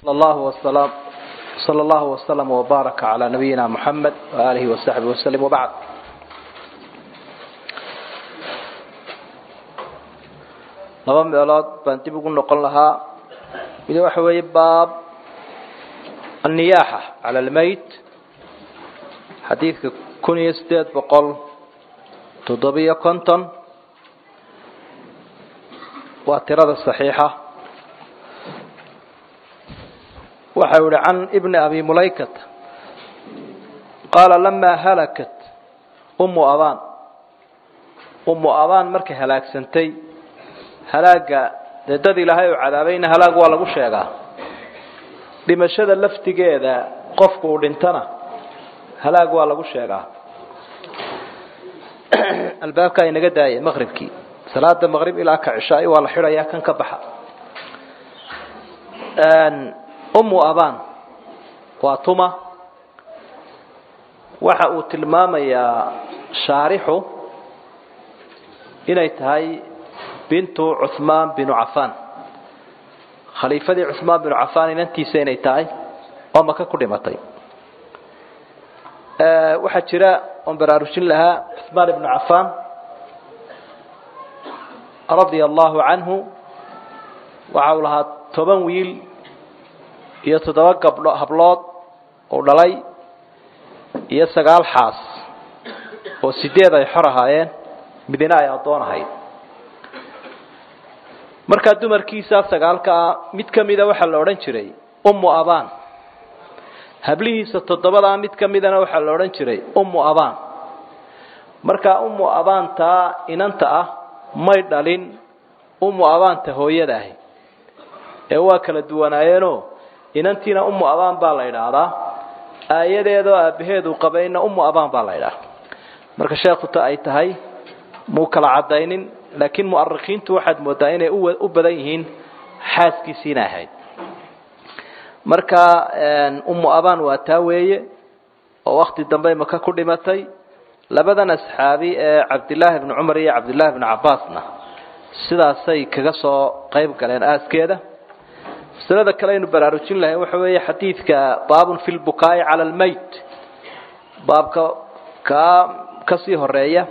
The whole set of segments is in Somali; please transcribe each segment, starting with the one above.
صلى الله وسلم صلى الله وسلم وبارك على نبينا محمد وآله وصحبه وسلم وبعد laba meelood baan dib ugu noqon lahaa mid waxa weeye baab النiyaaxa calى اlmayt xadiidka kun iyo sideed boqol toddobiyo konton waa tirada صaxiixa waxa u yihi can bni abi mulaykat qaala lamaa halakat umu abaan umu abaan markay halaagsantay halaaga dee dad ilaahay oo cadaabayna halaag waa lagu sheegaa dhimashada laftigeeda qofku uu dhintana halaag waa lagu sheegaa albaabkaa inaga daaya maqribkii salaada maqrib ilaa ka cishaai waa la xidhayaa kan ka baxa umu abaan waa tuma waxa uu tilmaamayaa shaarixu inay tahay bintu cuhmaan binu cafaan khaliifadii cuhmaan binu cafaan inantiisa inay tahay oo maka ku dhimatay waxaa jira oon baraarujin lahaa cuhmaan ibnu cafaan radia allahu canhu waxa uu lahaa toban wiil iyo toddoba gabdho hablood uu dhalay iyo sagaal xaas oo sideed ay xor ahaayeen midina ay addoon ahayd markaa dumarkiisaa sagaalkaa mid ka mida waxaa la odhan jiray ummu abaan hablihiisa toddobadaa mid ka midana waxaa la odhan jiray ummu abaan markaa ummu abaantaa inanta ah may dhalin ummu abaanta hooyada ahi ee waa kala duwanaayeenoo inantiina ummu abaan baa la idhaahdaa aayadeedoo aabaheedu qabayna ummu abaan baa la idhaahdaa marka sheekuta ay tahay muu kala cadaynin laakiin mu'arikiintu waxaad moodaa inay u badan yihiin xaaskiisiina ahayd marka ummu abaan waa taa weeye oo wakti dambe maka ku dhimatay labadan asxaabi ee cabdillaahi bni cumar iyo cabdillaahi bni cabbaasna sidaasay kaga soo qayb galeen aaskeeda masalada kale aynu baraarujin lahayn waxa weeye xadiidka baabun fi lbukaa'i cala almayt baabka kaa kasii horeeya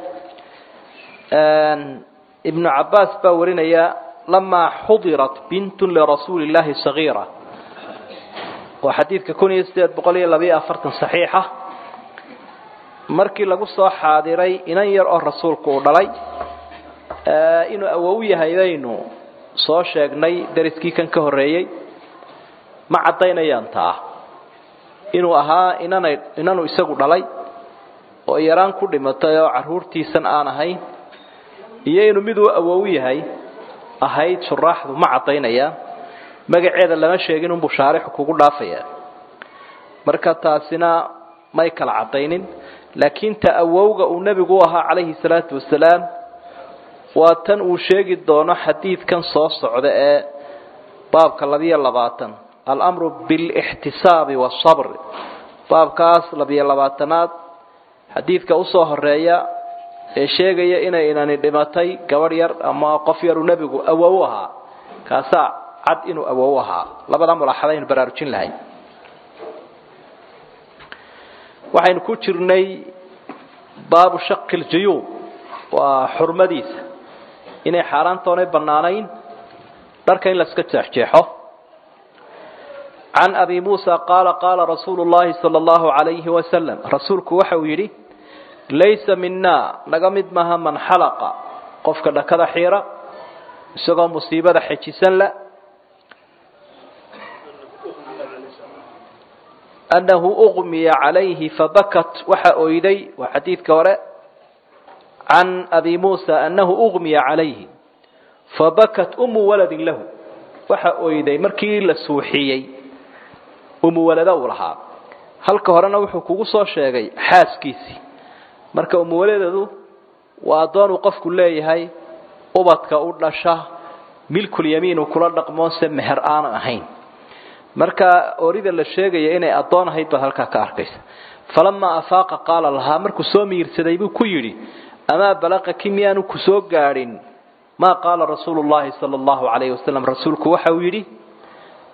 ibnu cabbaas baa warinaya lamaa xudirat bintun lirasuuli llahi sagiira waa xadiidka kun iyo sideed boqol iyo labayo afartan saxiixa markii lagu soo xaadiray inan yar oo rasuulku uu dhalay inuu awow yahay baynu soo sheegnay dariskii kan ka horreeyey ma caddaynayaan taa inuu ahaa inanay inanu isagu dhalay oo yaraan ku dhimatay oo carruurtiisan aan ahayn iyo inuu miduu awow yahay ahayd shuraaxdu ma caddaynayaan magaceeda lama sheegin unbuu shaarixu kugu dhaafayaa marka taasina may kala caddaynin laakiin ta awowga uu nebigu u ahaa calayhi salaatu wasalaam waa tan uu sheegi doono xadiidkan soo socda ee baabka labiyo labaatan alamru bilixtisaabi waasabr baabkaas labiyo labaatanaad xadiidka usoo horeeya ee sheegaya inay inani dhimatay gabadh yar ama qof yaruu nebigu awow ahaa kaasaa cad inuu awow ahaa labada mulaaxadaynu baraarujin lahayn waxaynu ku jirnay baabu shaqi ljuyuub waa xurmadiisa inay xaaraantoonay bannaanayn dharka in laska jeexjeexo can abi muusa qaala qaala rasuulu llahi sala allahu calayhi wasalam rasuulku waxa uu yidhi laysa mina naga mid maaha man xalaqa qofka dhakada xiira isagoo musiibada xejisan la annahu uqmiya calayhi fabakat waxa oyday waa xadiidka hore can abi muusa annahu uqmiya calayhi fabakat umu waladin lahu waxa oyday markii la suuxiyey umu walada uu lahaa halka horena wuxuu kugu soo sheegay xaaskiisii marka umuwaladeedu waa addoon uu qofku leeyahay ubadka u dhasha milkulyamiin uu kula dhaqmoonse meher aanan ahayn marka orida la sheegaya inay addoon ahayd baad halkaa ka arkaysa falamaa afaaqa qaala lahaa markuu soo miirsaday buu ku yidhi amaa balaqaki miyaanu ku soo gaadhin maa qaala rasuulu llahi sala allahu calayhi wasalam rasuulku waxa uu yidhi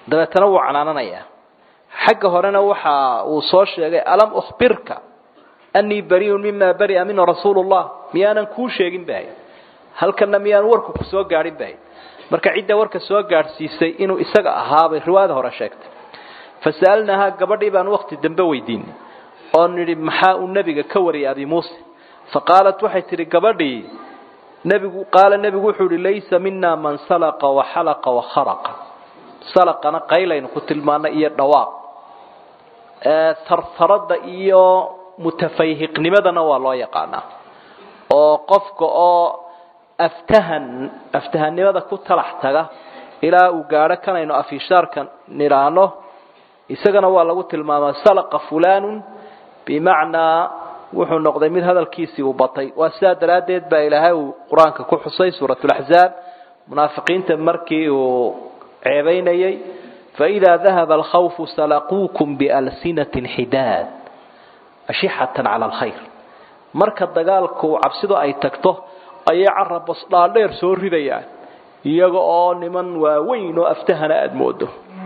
dabeetana wuu canaananayaa xagga horena waxa uu soo sheegay alam ukhbirka anii bariun mima baria mina rasuulu llah miyaanan kuu sheegin bahay halkana miyaan warku ku soo gaadhin bahay marka cidda warka soo gaadhsiisay inuu isaga ahaabay riwaayada hore sheegtay fasa'alnaahaa gabadhii baan wakti dambe weydiinay oo nidhi maxaa uu nebiga ka wariyay abi muuse faqaalat waxay tidhi gabadhii nebigu qaala nebigu wuxuu ihi laysa mina man salaqa waxalaqa wakharaqa salaqana qaylaynu ku tilmaanay iyo dhawaaq tartaradda iyo mutafayhiqnimadana waa loo yaqaanaa oo qofka oo aftahan aftahannimada ku talax taga ilaa uu gaadho kanaynu afishaarka nidhaano isagana waa lagu tilmaamaa salaqa fulanun bimacnaa wuxuu noqday mid hadalkiisii uu batay waa sidaa daraaddeed baa ilaahay uu qur-aanka ku xusay suuratulaxzaab munaafiqiinta markii uu ceebaynayay faidaa dahaba alkhawfu salaquukum bialsinatin xidaad ashixatan cala alkhayr marka dagaalku cabsidu ay tagto ayay carabas dhaadheer soo ridayaan iyaga oo niman waaweyn oo aftahana aada moodo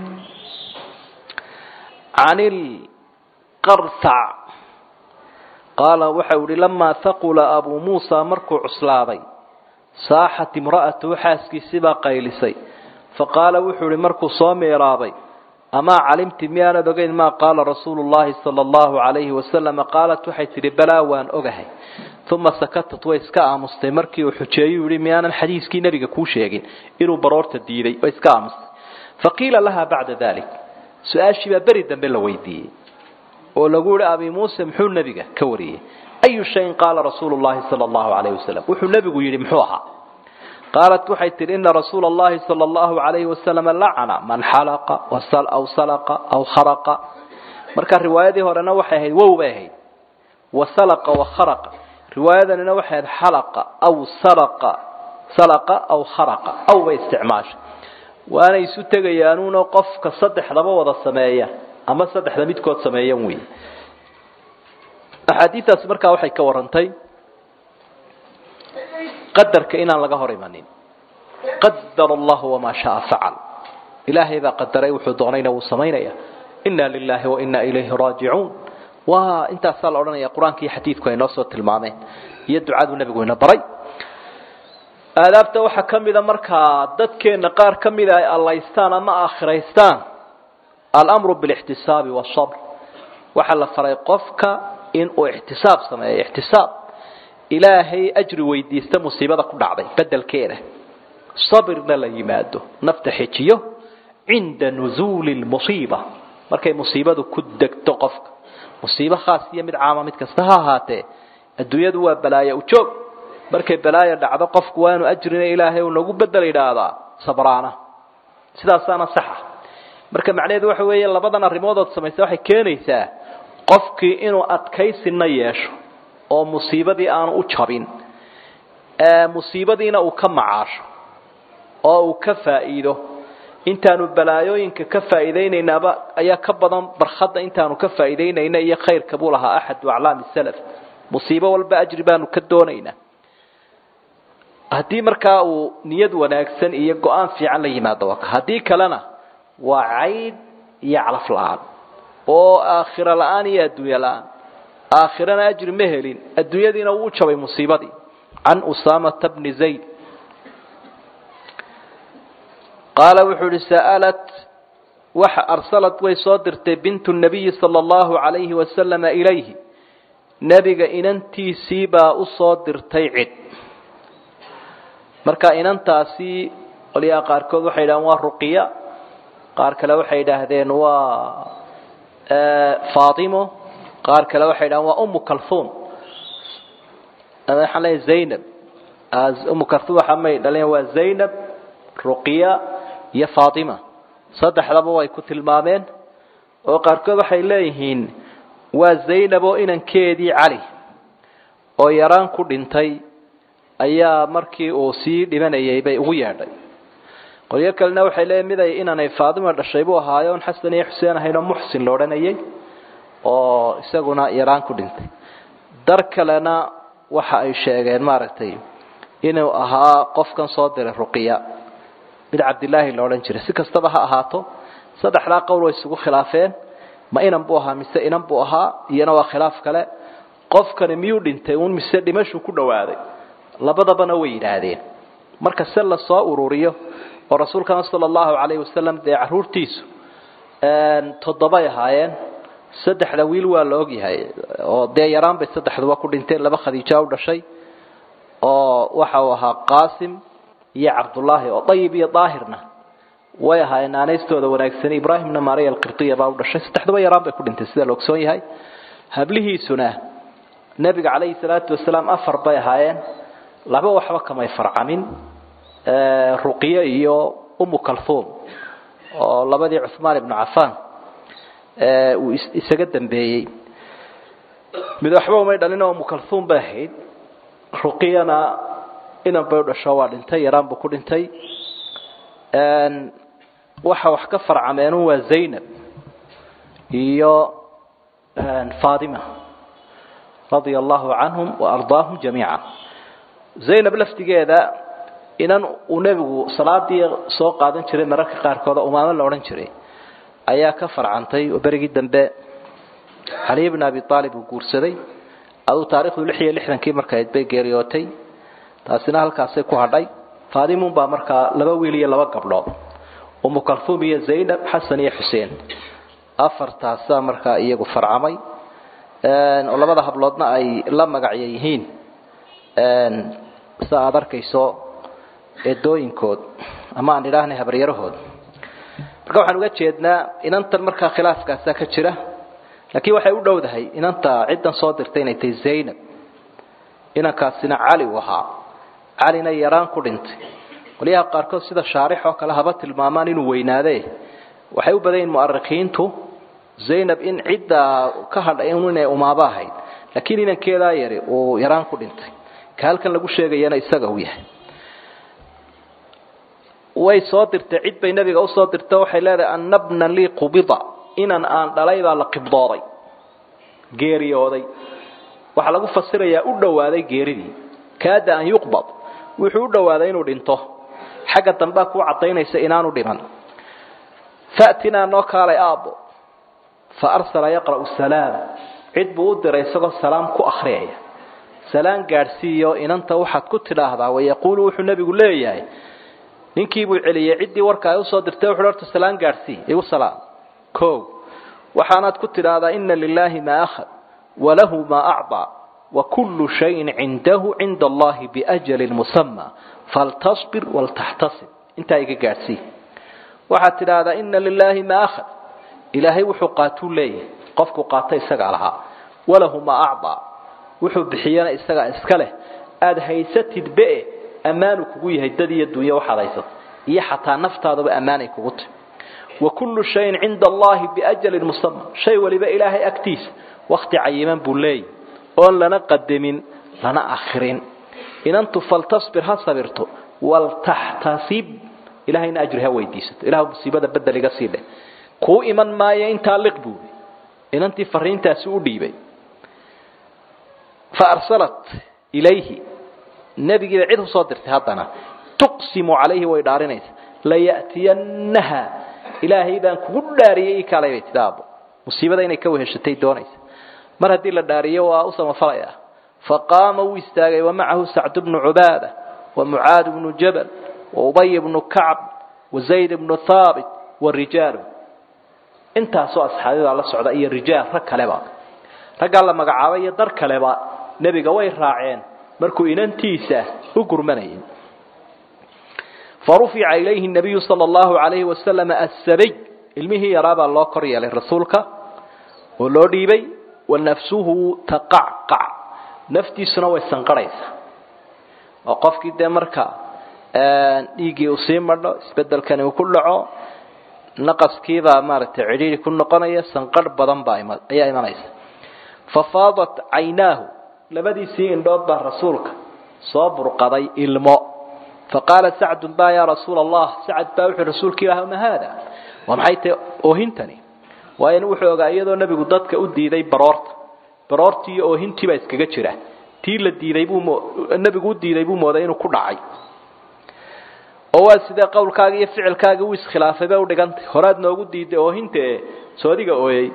can ilqarsac qaala waxau ihi lamaa haqula abuu muusa markuu cuslaaday saaxat imra'atuhu xaaskiisibaa qaylisay faqaala wuxuu ihi markuu soo meeraabay amaa calimti miyaanad ogeyn maa qaala rasuulu llahi sala allahu calayhi wasalama qaalat waxay tidhi balaa waan ogahay uma sakatat way iska aamustay markii uu xujeeyuu yihi miyaanan xadiiskii nebiga kuu sheegin inuu baroorta diiday way iska aamustay faqiila laha bacda dalik su-aashii baa beri dambe la weydiiyey oo lagu yihi abi muuse muxuu nebiga ka wariyey ayu shayin qaala rasuulu llahi sala allahu calayhi wasalam wuxuu nebigu yidhi muxuu ahaa qaalat waxay tihi ina rasuula allahi sala allahu calayhi wasalama lacana man xalaqa aw salaqa aw kharaqa marka riwaayadii horena waxay ahayd wow bay ahayd wasalaqa wakharaqa riwaayadanina waxay ahayd xalaqa aw salaqa salaqa aw kharaqa aw bay isticmaashay waana isu tegayaanuuna qofka saddexdaba wada sameeya ama saddexda midkood sameeyan wey axaadiidaasi markaa waxay ka warantay qadarka inaan laga hor imanin qadar allahu wamaa shaa facal ilaahay baa qadaray wuxuu doonayna wuu samaynaya inna lilahi wa inna ilayhi raajicuun waa intaasaa la odhanaya qur-aanka iyo xadiidku ay noo soo tilmaameen iyo ducadu nebigu ina baray aadaabta waxaa ka mida markaa dadkeenna qaar ka mida ay allaystaan ama aakhiraystaan alamru bilixtisaabi wasabr waxaa la faray qofka inuu ixtisaab sameeyo ixtisaab ilaahay ajri weydiista musiibada ku dhacday bedelkeeda sabirna la yimaado nafta xejiyo cinda nuzuuli lmusiiba markay musiibadu ku degto qofka musiibo khaas iyo mid caama mid kasta ha ahaatee adduunyadu waa balaayo ujoog markay balaayo dhacdo qofku waa inu ajrina ilaahay uu nagu bedel idhaahdaa sabraana sidaasaana saxa marka macnaheedu waxa weeye labadan arrimoodood samaysa waxay keenaysaa qofkii inuu adkaysina yeesho oo musiibadii aanu u jabin musiibadiina uu ka macaasho oo uu ka faa'iido intaanu balaayooyinka ka faa'iidaynaynaba ayaa ka badan barkhadda intaanu ka faa'iidaynayna iyo khayrka buu lahaa axadu aclaami salaf musiibo walba ajri baanu ka doonaynaa haddii markaa uu niyad wanaagsan iyo go-aan fiican la yimaado waka haddii kalena waa cayd iyo calaf la-aan oo aakhiro la-aan iyo adduunye la-aan aakhirana ajri ma helin adduunyadiina wuu jabay musiibadii can usaamata bni zayd qaala wuxuu ihi sa'alat waxa arsalat way soo dirtay bintu nabiyi sala allahu calayhi wasalama ilayhi nebiga inantiisii baa u soo dirtay cid marka inantaasi qolyaha qaarkood waxay yidhahdeen waa ruqiya qaar kale waxay yidhaahdeen waa faatimo qaar kale waxay yidhahdeen waa umu kalhuum waxaan leeyahay zaynab umu kalhuum waxa may dhaleen waa zaynab ruqiya iyo faatima saddexdaba way ku tilmaameen oo qaarkood waxay leeyihiin waa zaynab oo inankeedii cali oo yaraan ku dhintay ayaa markii uu sii dhimanayay bay ugu yeedhay qolyo kalena waxay leeyihin mid ay inanay faadima dhashay buu ahaayo on xasan iyo xuseen ahayn oo muxsin lo odhanayay oo isaguna yaraan ku dhintay dar kalena waxa ay sheegeen maaragtay inuu ahaa qofkan soo diray ruqiya mid cabdilaahi la odhan jiray si kastaba ha ahaato saddexdaa qowl way isugu khilaafeen ma inan buu ahaa mise inan buu ahaa iyana waa khilaaf kale qofkani miyuu dhintay uun mise dhimashuu ku dhowaaday labadabana way yidhaahdeen marka se la soo ururiyo oo rasuulkana sala allahu calayhi wasalam dee caruurtiisu toddobay ahaayeen saddexda wiil waa la ogyahay oo dee yaraan bay saddexduba ku dhinteen laba khadiija u dhashay oo waxa uu ahaa qaasim iyo cabdullaahi oo dayib iyo daahirna way ahaayeen naanaystooda wanaagsani ibraahimna maariya alqibtiya baa u dhashay saddexduba yaraan bay ku dhintay sida la ogsoon yahay hablihiisuna nebiga calayhi salaatu wasalaam afar bay ahaayeen laba waxba kamay farcamin ruqye iyo umu kalhuum oo labadii cuhmaan ibnu cafaan uu isaga dambeeyey mid waxba umay dhalin oo umu kalhuum bay ahayd ruqiyana inan bay u dhasho waa dhintay yaraan buu ku dhintay waxa wax ka farcameenu waa zaynab iyo fatima radia allahu canhum waardaahum jamiica zaynab laftigeeda inan uu nebigu salaadii soo qaadan jiray mararka qaarkooda umaamo la odhan jiray ayaa ka farcantay oo berigii dambe caliy bn abi aalib uu guursaday aduu taarikhdu lix iyo lixdankii markayd bay geeriyootay taasina halkaasay ku hadhay faadimun baa markaa laba wiil iyo laba gabdhood umu kalhuum iyo zaynab xasan iyo xuseen afartaasaa markaa iyagu farcamay oo labada habloodna ay la magacya yihiin sida aada arkayso eedooyinkood ama aan idhaahnay habaryarahood marka waxaan uga jeednaa inantan markaa khilaafkaasaa ka jira laakiin waxay u dhowdahay inanta ciddan soo dirtay inay tahay zaynab inankaasina cali uu ahaa calina yaraan ku dhintay qolyaha qaarkood sida shaarix oo kale haba tilmaamaan inuu weynaade waxay u badan yihin mu'arikiintu zaynab in cidda ka hadhay inay umaabo ahayd laakiin inankeedaa yari uu yaraan ku dhintay ka halkan lagu sheegayana isaga uu yahay way soo dirtay cid bay nebiga usoo dirta waxay leedahay anna bna lii qubida inan aan dhalay baa la qibdooday geeriyooday waxaa lagu fasirayaa u dhowaaday geeridii kaada an yuqbad wuxuu u dhowaaday inuu dhinto xagga dambea kuu cadaynaysa inaanu dhiman faatinaa noo kaalay aabbo fa arsala yaqra'u salaam cid buu u diray isagoo salaam ku akhriyaya salaan gaadhsiiyo inanta waxaad ku tidhaahdaa wayaquulu wuxuu nebigu leeyahay ninkii buu celiyey ciddii warka ay usoo dirtay wuxuu horta salaan gaadhsii igu salaam o waxaanaad ku tidhaahdaa ina lilaahi maa akhad walahu maa acdaa wakullu shayin cindahu cinda allahi biajalin musama faltasbir waltaxtasib intaa iga gaadhsii waxaad tidhaahdaa ina lilaahi maa akhad ilaahay wuxuu qaatuu leeyahay qofku qaata isagaa lahaa walahu maa acdaa wuxuu bixiyana isagaa iska leh aada haysatid be ammaanu kugu yahay dad iyo dunya waxaad haysato iyo xataa naftaadaba ammaanay kugu tahy wakullu shayin cinda allahi biajalin musama shay waliba ilaahay agtiisa wakti cayiman buu leeyahy oon lana qadamin lana akhirin inantu faltasbir ha sabirto waltaxtasib ilahayna ajri ha weydiisato ilah musiibada bedel iga sii dheh kuu iman maayo intaa liq buui inantii fariintaasi u dhiibay fa arsalat ilayhi nebigiiba cid usoo dirtay haddana tuqsimu calayhi way dhaarinaysa laya'tiyannaha ilaahay baan kugu dhaariyey ii kaalay bay tida aabbo musiibada inay ka weheshatay doonaysa mar haddii la dhaariyo waa u samafalaya faqaama wuu istaagay wamacahu sacdu bnu cubaada wamucaad bnu jabal waubay bnu kacb wazayd bnu haabit warijaalu intaasoo asxaabidaa la socda iyo rijaal rag kaleba raggaa la magacaabay iyo dar kaleba nebiga way raaceen markuu inantiisa u gurmanayay farufica ilayhi nabiyu sala allahu alayhi wasalam assabiy ilmihii yaraabaa loo kor yeelay rasuulka oo loo dhiibay wa nafsuhu taqacqac naftiisuna way sanqarhaysaa oo qofkii dee marka dhiiggii uu sii madho isbedelkani uu ku dhaco naqaskiibaa maaragtay cidhiiri ku noqonaya sanqarh badan baa ayaa imanaysa fafaadat caynaahu labadiisii indhood baa rasuulka soo burqaday ilmo faqaala sacdun ba yaa rasuula allah sacad baa wuxuu rasuulka ilaah ma haada waa maxay tahay oohintani waayo wuxuu ogaa iyadoo nebigu dadka u diiday baroorta baroortii iyo oohintii baa iskaga jira tii la diiday buu nebigu u diiday buu mooday inuu ku dhacay oo waa sidee qowlkaaga iyo ficilkaaga uu iskhilaafay bay udhigantay horaad noogu diiday oohinta e soodiga ooyey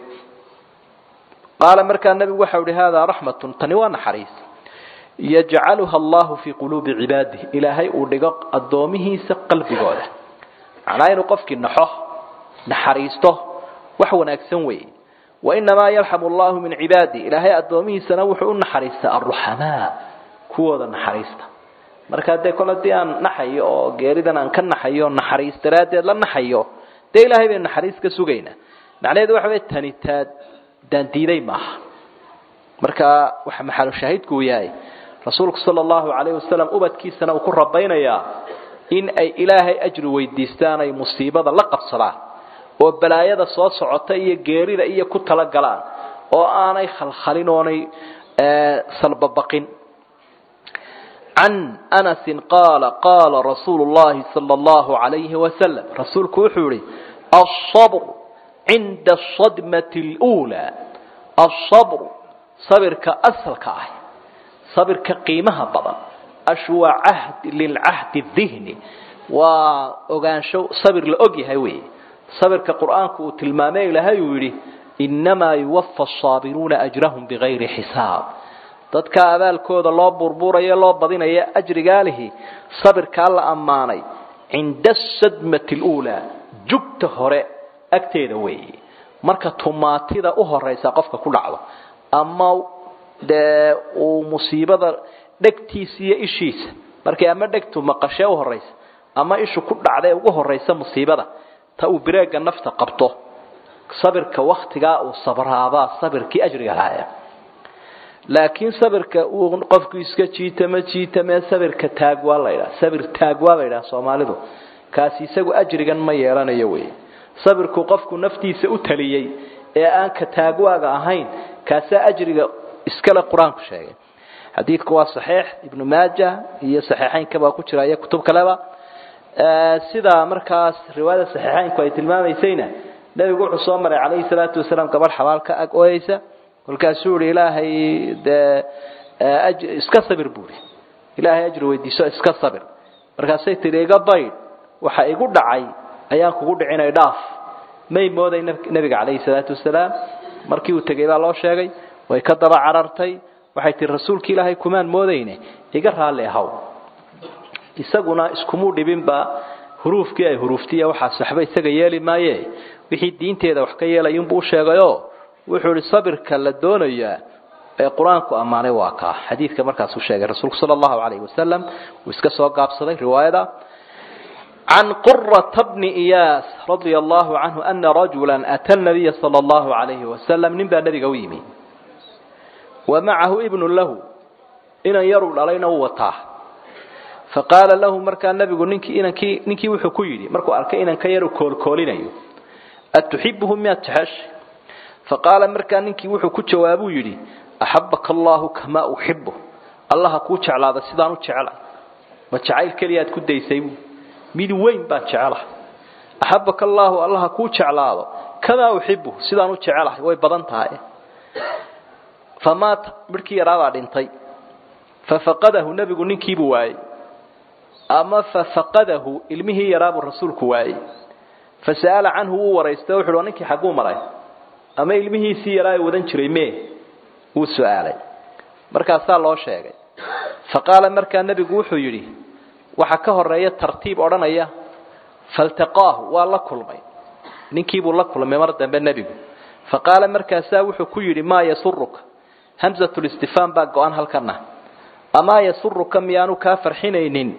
qaala markaa nebigu waxau ihi haadaa raxmatun tani waa naxariis yajcaluha allahu fii quluubi cibaadih ilaahay uu dhigo addoomihiisa qalbigooda macnaa inuu qofkii naxo naxariisto wax wanaagsan weeye wainamaa yarxamu allahu min cibaadih ilaahay addoomihiisana wuxuu u naxariistaa alruxamaa kuwooda naxariista markaa dee kol haddii aan naxayo oo geeridan aan ka naxayo naxariis daraaddeed la naxayo dee ilaahay baynu naxariis ka sugaynaa macnaheedu waxa wey tani taa daandiiday maaha markaa waxa maxalu shaahidku uu yahay rasuulku sala allahu calayhi wasalam ubadkiisana uu ku rabaynayaa in ay ilaahay ajri weydiistaan ay musiibada la qabsadaan oo balaayada soo socota iyo geerida iyo ku talagalaan oo aanay khalkhalin oonay salbabaqin can anasin qaala qaala rasuulu llahi sala allahu calayhi wasalam rasuulku wuxuu yihi asabr cinda asadmati luulaa asabr sabirka asalka ah sabirka qiimaha badan ashu waa cahd lilcahdi dihni waa ogaansho sabir la og yahay weeye sabirka qur'aanku uu tilmaamay ilahay uu yidhi innamaa yuwafa asaabiruuna ajrahum bigayri xisaab dadka abaalkooda loo burburaya loo badinaya ajrigaalihi sabirkaa la ammaanay cinda asadmati luulaa jugta hore agteeda weeye marka tumaatida u horaysa qofka ku dhacdo ama dee uu musiibada dhegtiisa iyo ishiisa markay ama dhegtu maqashee u horaysa ama ishu ku dhacdae ugu horaysa musiibada ta uu bireega nafta qabto sabirka waktigaa uu sabraabaa sabirkii ajriga laaya laakiin sabirka uu qofku iska jiitama jiitamee sabirka taagwaa la ydhaha sabir taagwaa la ydhaha soomaalidu kaasi isagu ajrigan ma yeelanayo wey sabirku qofku naftiisa u taliyey ee aan ka taagwaaga ahayn kaasaa ajriga iskale qur-aanku sheegay xadiidku waa saxiix ibnu maaja iyo saxiixeynka baa ku jira iyo kutub kaleba sidaa markaas riwaayada saxiixeynku ay tilmaamaysayna nebigu wuxuu soo maray calayhi salaatu wasalaam gabadh xabaal ka ag ooyeysa kolkaasuu yihi ilaahay dee iska sabir buuri ilaahay ajri weydiiso iska sabir markaasay tihi iga baydh waxa igu dhacay ayaan kugu dhicinay dhaaf may mooday nebiga calayhi salaatu wasalaam markii uu tegey baa loo sheegay way ka daba carartay waxay tihi rasuulki ilaahay kumaan moodayne iga raalli ahaw isaguna iskumuu dhibinba huruufkii ay huruuftiya waxaas waxba isaga yeeli maaye wixii diinteeda wax ka yeelayunbuu u sheegayo wuxuu ihi sabirka la doonayaa ee qur-aanku ammaanay waa kaa xadiidka markaasuu sheegay rasuulku sala allahu calayhi wasalam uu iska soo gaabsaday riwaayada can qurata bni iyaas radia allahu canhu ana rajula ata nabiya sala allahu calayhi wasalam nin baa nebiga u yimi wa macahu ibnu lahu inan yaruu dhalayna u wataa faqaala lahu markaa nebigu ninkii inankii ninkii wuxuu ku yidhi markuu arkay inanka yaru koolkoolinayo atuxibuhu miyaad jeceshay faqaala markaa ninkii wuxuu ku jawaabuu yidhi axabaka allahu kamaa uxibu allaha kuu jeclaada sidaan u jeclay ma jacayl keliyaad ku daysay mid weyn baan jecelahay axabaka allaahu allaha kuu jeclaado kamaa uxibu sidaan u jecelahay way badan tahay famaata midhkii yaraabaa dhintay fafaqadahu nebigu ninkiibuu waayey ama fafaqadahu ilmihii yaraabuu rasuulku waayey fasa'ala canhu wuu waraystay wuxu uhi ninkii xagguu maray ama ilmihiisii yaraa ee wadan jiray mee wuu su-aalay markaasaa loo sheegay faqaala markaa nebigu wuxuu yidhi waxaa ka horeeya tartiib odhanaya faltaqaahu waa la kulmay ninkiibuu la kulmay mar dambe nebigu faqaala markaasaa wuxuu ku yidhi maa yasuruka hamsatulistifhaam baa go-an halkana amaa yasuruka miyaanu kaa farxinaynin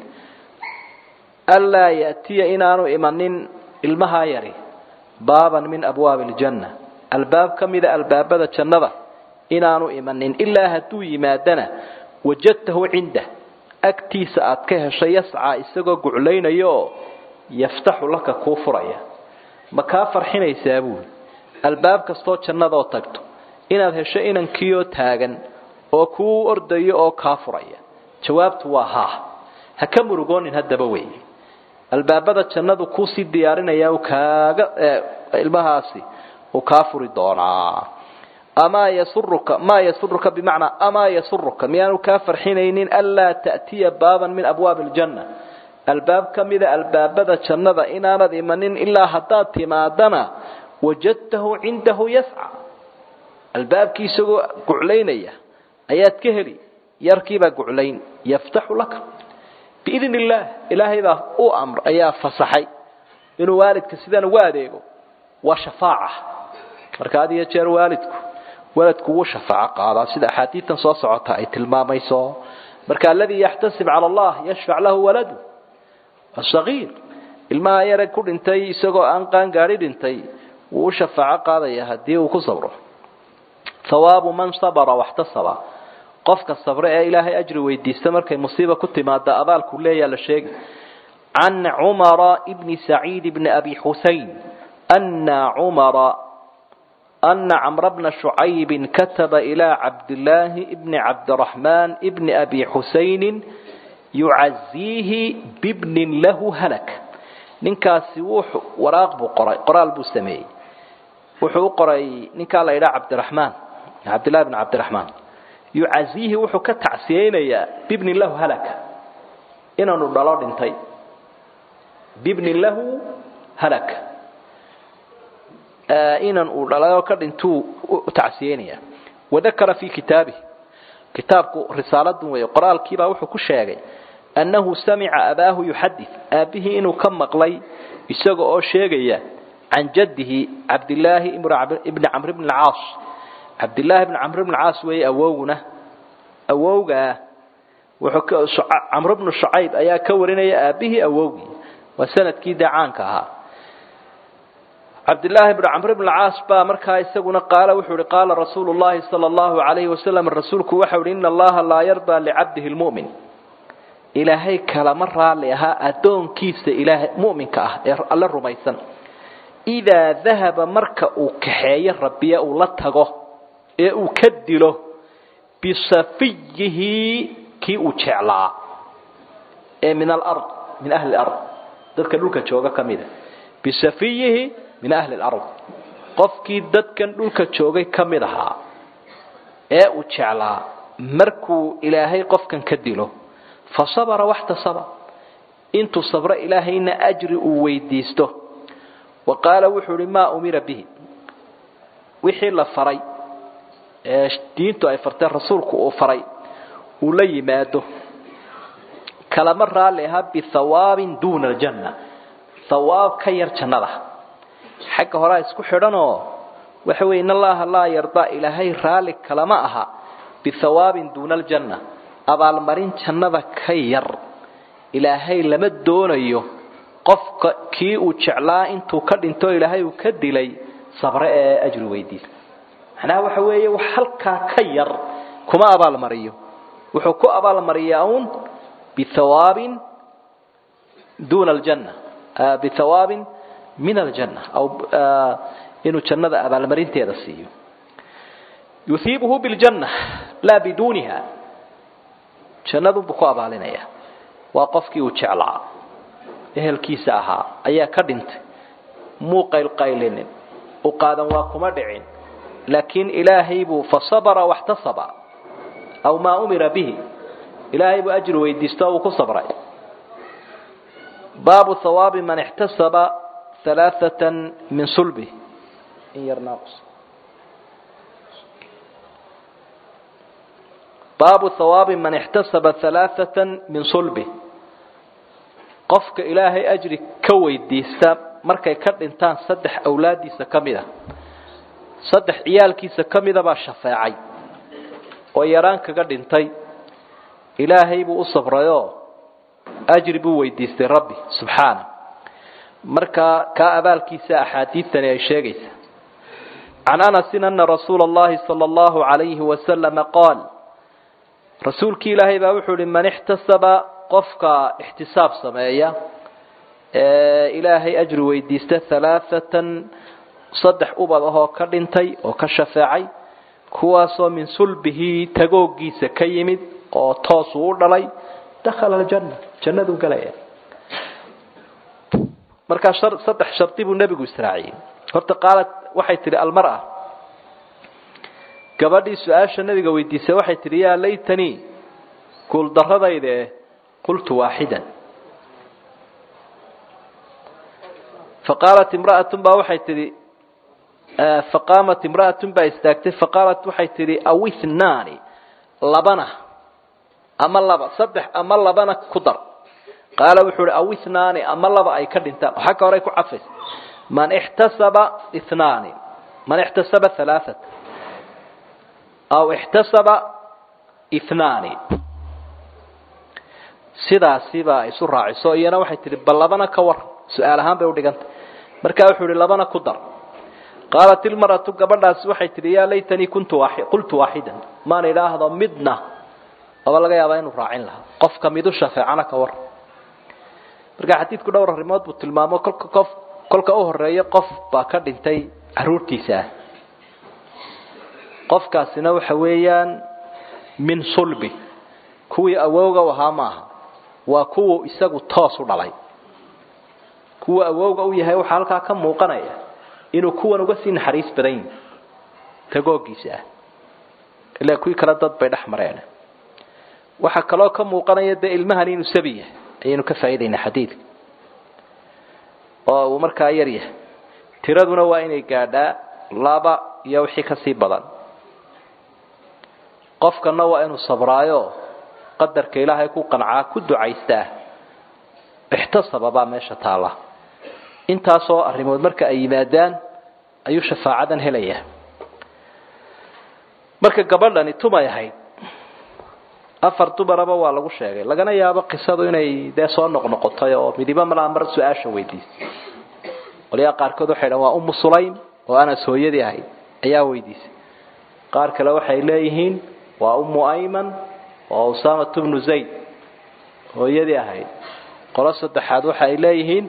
anlaa ya'tiya inaanu imanin ilmahaa yari baaban min abwaabi aljanna albaab ka mida albaabada jannada inaanu imanin ilaa hadduu yimaadana wajadtahu cindah agtiisa aad ka heshay yascaa isagoo guclaynaya oo yaftaxu laka kuu furaya ma kaa farxinaysaa buuli albaab kastoo jannadoo tagto inaad hesho inankiioo taagan oo kuu ordayo oo kaa furaya jawaabtu waa haa ha ka murugoonin haddaba wey albaabada jannadu kuusii diyaarinaya kaaga ilmahaasi uu kaa furi doonaa amaa yasuruka maa yasuruka bimacnaa amaa yasuruka miyaanu kaa farxinaynin anlaa ta'tiya baaban min abwaabi aljanna albaab ka mida albaabada jannada inaanad imanin ilaa haddaad timaadana wajadtahu cindahu yasca albaabkii isagoo guclaynaya ayaad ka heli yarkiibaa guclayn yaftaxu laka biidn illaah ilaahay baa u amr ayaa fasaxay inuu waalidka sidan ugu adeego waa shafaaca marka had iyo jeer waalidku waladku wuu shafaaco qaadaa sida axaadiitan soo socota ay tilmaamayso marka aladii yaxtasib cala allah yashfac lahu waladu asagiir ilmaha yare ku dhintay isagoo aan qaangaadhi dhintay wuu u shafaaco qaadaya haddii uu ku sabro hawaabu man sabra waxtasaba qofka sabre ee ilaahay ajri weydiista markay musiiba ku timaada abaalku leeyaa la sheegi can cumara bni saciid bni abi xusein ana cumara ana camra bna shucaybin kataba ilaa cabdillaahi bni cabdiraxmaan bni abi xusaynin yucaziihi bibnin lahu halak ninkaasi wuxuu waraaq buu qoray qoraal buu sameeyey wuxuu u qoray ninkaa la yidhaha cabdiraxmaan cabdillahi bn cabdiraxmaan yucaziihi wuxuu ka tacsiyeynayaa bibnin lahu halaka inaanu dhalo dhintay bibnin lahu halaka inan uu dhalayo ka dhintuu u tacsiyeynaya wadakara fi kitaabihi kitaabku risaaladan weeye qoraalkiibaa wuxuu ku sheegay annahu samica abaahu yuxadid aabbihii inuu ka maqlay isaga oo sheegaya can jaddihi cabdillaahi ibni camr bni caas cabdillaahi bni camr bni caas weeye awowguna awowgaa wuxuu camr bnu shucayb ayaa ka warinaya aabbihii awowgii waa sanadkii dee caanka ahaa cabdillaahi bn camr bn caas baa markaa isaguna qaala wuxuu ihi qaala rasuulu llahi sala allahu alayhi wasalam rasuulku waxau ihi ina allaha laa yardaa licabdihi lmu'min ilaahay kalama raali ahaa addoonkiisa ilaahay mu'minka ah ee alle rumaysan idaa dahaba marka uu kaxeeyo rabbiye uu la tago ee uu ka dilo bisafiyihi kii uu jeclaa ee min alard min ahli lard dadka dhulka jooga ka mida bisafiyihi min ahli lard qofkii dadkan dhulka joogay ka mid ahaa ee uu jeclaa markuu ilaahay qofkan ka dilo fa sabara waxtasaba intuu sabro ilaahayna ajri uu weydiisto wa qaala wuxuu ihi maa umira bihi wixii la faray ee diintu ay fartee rasuulku uu faray uu la yimaado kalama raalli ahaa bihawaabin duuna aljanna hawaab ka yar jannada xagga horaa isku xidhanoo waxa weye in allaha laa yardaa ilaahay raalli kalama aha bihawaabin duuna aljanna abaalmarin jannada ka yar ilaahay lama doonayo qofka kii uu jeclaa intuu ka dhinto ilaahay uu ka dilay sabre ee ajri weydiisa macnaha waxa weeye wax halkaa ka yar kuma abaalmariyo wuxuu ku abaalmariyaa uun bihawaabin duuna aljanna bihawaabin min aljanna aw inuu jannada abaalmarinteeda siiyo yuhiibuhu biljanna laa biduuniha jannadunbuu ku abaalinaya waa qofkii uu jeclaa ehelkiisa ahaa ayaa ka dhintay muu qaylqaylinin u qaadan waa kuma dhicin laakiin ilaahay buu fasabara waxtasaba aw maa umira bihi ilaahay buu ajri weydiisto uu ku sabray baabu hawaabi man ixtasaba alaaatan min sulbi in yar naaqus baabu hawaabi man ixtasaba alaaatan min sulbi qofka ilaahay ajri ka weydiista markay ka dhintaan saddex awlaadiisa ka mid a saddex ciyaalkiisa ka mida baa shafeecay oo yaraan kaga dhintay ilaahay buu u sabrayoo ajri buu weydiistay rabbi subxaana markaa kaa abaalkiisa axaadiidtani ay sheegaysa can anasin ana rasuula allahi sala allahu calayhi wasalama qaal rasuulkii ilaahay baa wuxuu ihi man ixtasaba qofka ixtisaab sameeya ee ilaahay ajri weydiista halaaatan saddex ubad ahoo ka dhintay oo ka shafeecay kuwaasoo min sulbihi tagoogiisa ka yimid oo toosuu u dhalay dakhala aljanna jannaduu galaya markaa saddex shardi buu nebigu israaciyey horta qaalad waxay tidhi almara gabadhii su-aasha nebiga weydiisay waxay tidhi yaa laytanii guuldaradayde qultu waaxidan faqaalat imra'atun baa waxay tidhi faqaamat imra'atun baa istaagtay faqaalat waxay tidhi aw ithnaani labana ama laba saddex ama labana ku dar qaala wuxuu uhi aw ithnaani ama laba ay ka dhintaan waxaa ka horay ku cafaysa man ixtasaba ithnaani man ixtasaba halaaثat aw ixtasaba ithnaani sidaasibaa isu raaciso iyana waxay tihi bal labana ka war su-aal ahaan bay udhigantay markaa wuxuu ihi labana ku dar qaalat ilmaratu gabadhaasi waxay tihi yaa laytanii kuntu qultu waaxidan maan idhaahdo midna aba laga yaabaa inuu raacin lahaa qofka midu shafeecana ka war marka xadiidku dhowr arrimood buu tilmaamo kolka qof kolka u horeeya qof baa ka dhintay caruurtiisa ah qofkaasina waxa weeyaan min sulbi kuwii awowga u ahaa maaha waa kuwu isagu toos u dhalay kuwa awowga u yahay waxaa halkaa ka muuqanaya inuu kuwan uga sii naxariis badan yihi tagoogiisa ah ilaa kuwii kale dad bay dhex mareen waxaa kaloo ka muuqanaya dee ilmahan inuu sabi yahay ayaynu ka faa'idaynaa xadiidka oo uu markaa yar yahay tiraduna waa inay gaadhaa laba iyo wixii kasii badan qofkana waa inuu sabraayo qadarka ilaahay ku qancaa ku ducaystaa ixtasaba baa meesha taalla intaasoo arrimood marka ay yimaadaan ayuu shafaacadan helayaa marka gabadhani tumay ahayd afar dumaraba waa lagu sheegay lagana yaabo qisadu inay dee soo noqnoqotay oo midiba malaa mar su-aasha weydiisay qolyaha qaarkood waxay dhahan waa umu sulaym oo anas hooyadii ahayd ayaa weydiisay qaar kale waxay leeyihiin waa umu ayman oo usamat bnu zayd hooyadii ahayd qolo saddexaad waxa ay leeyihiin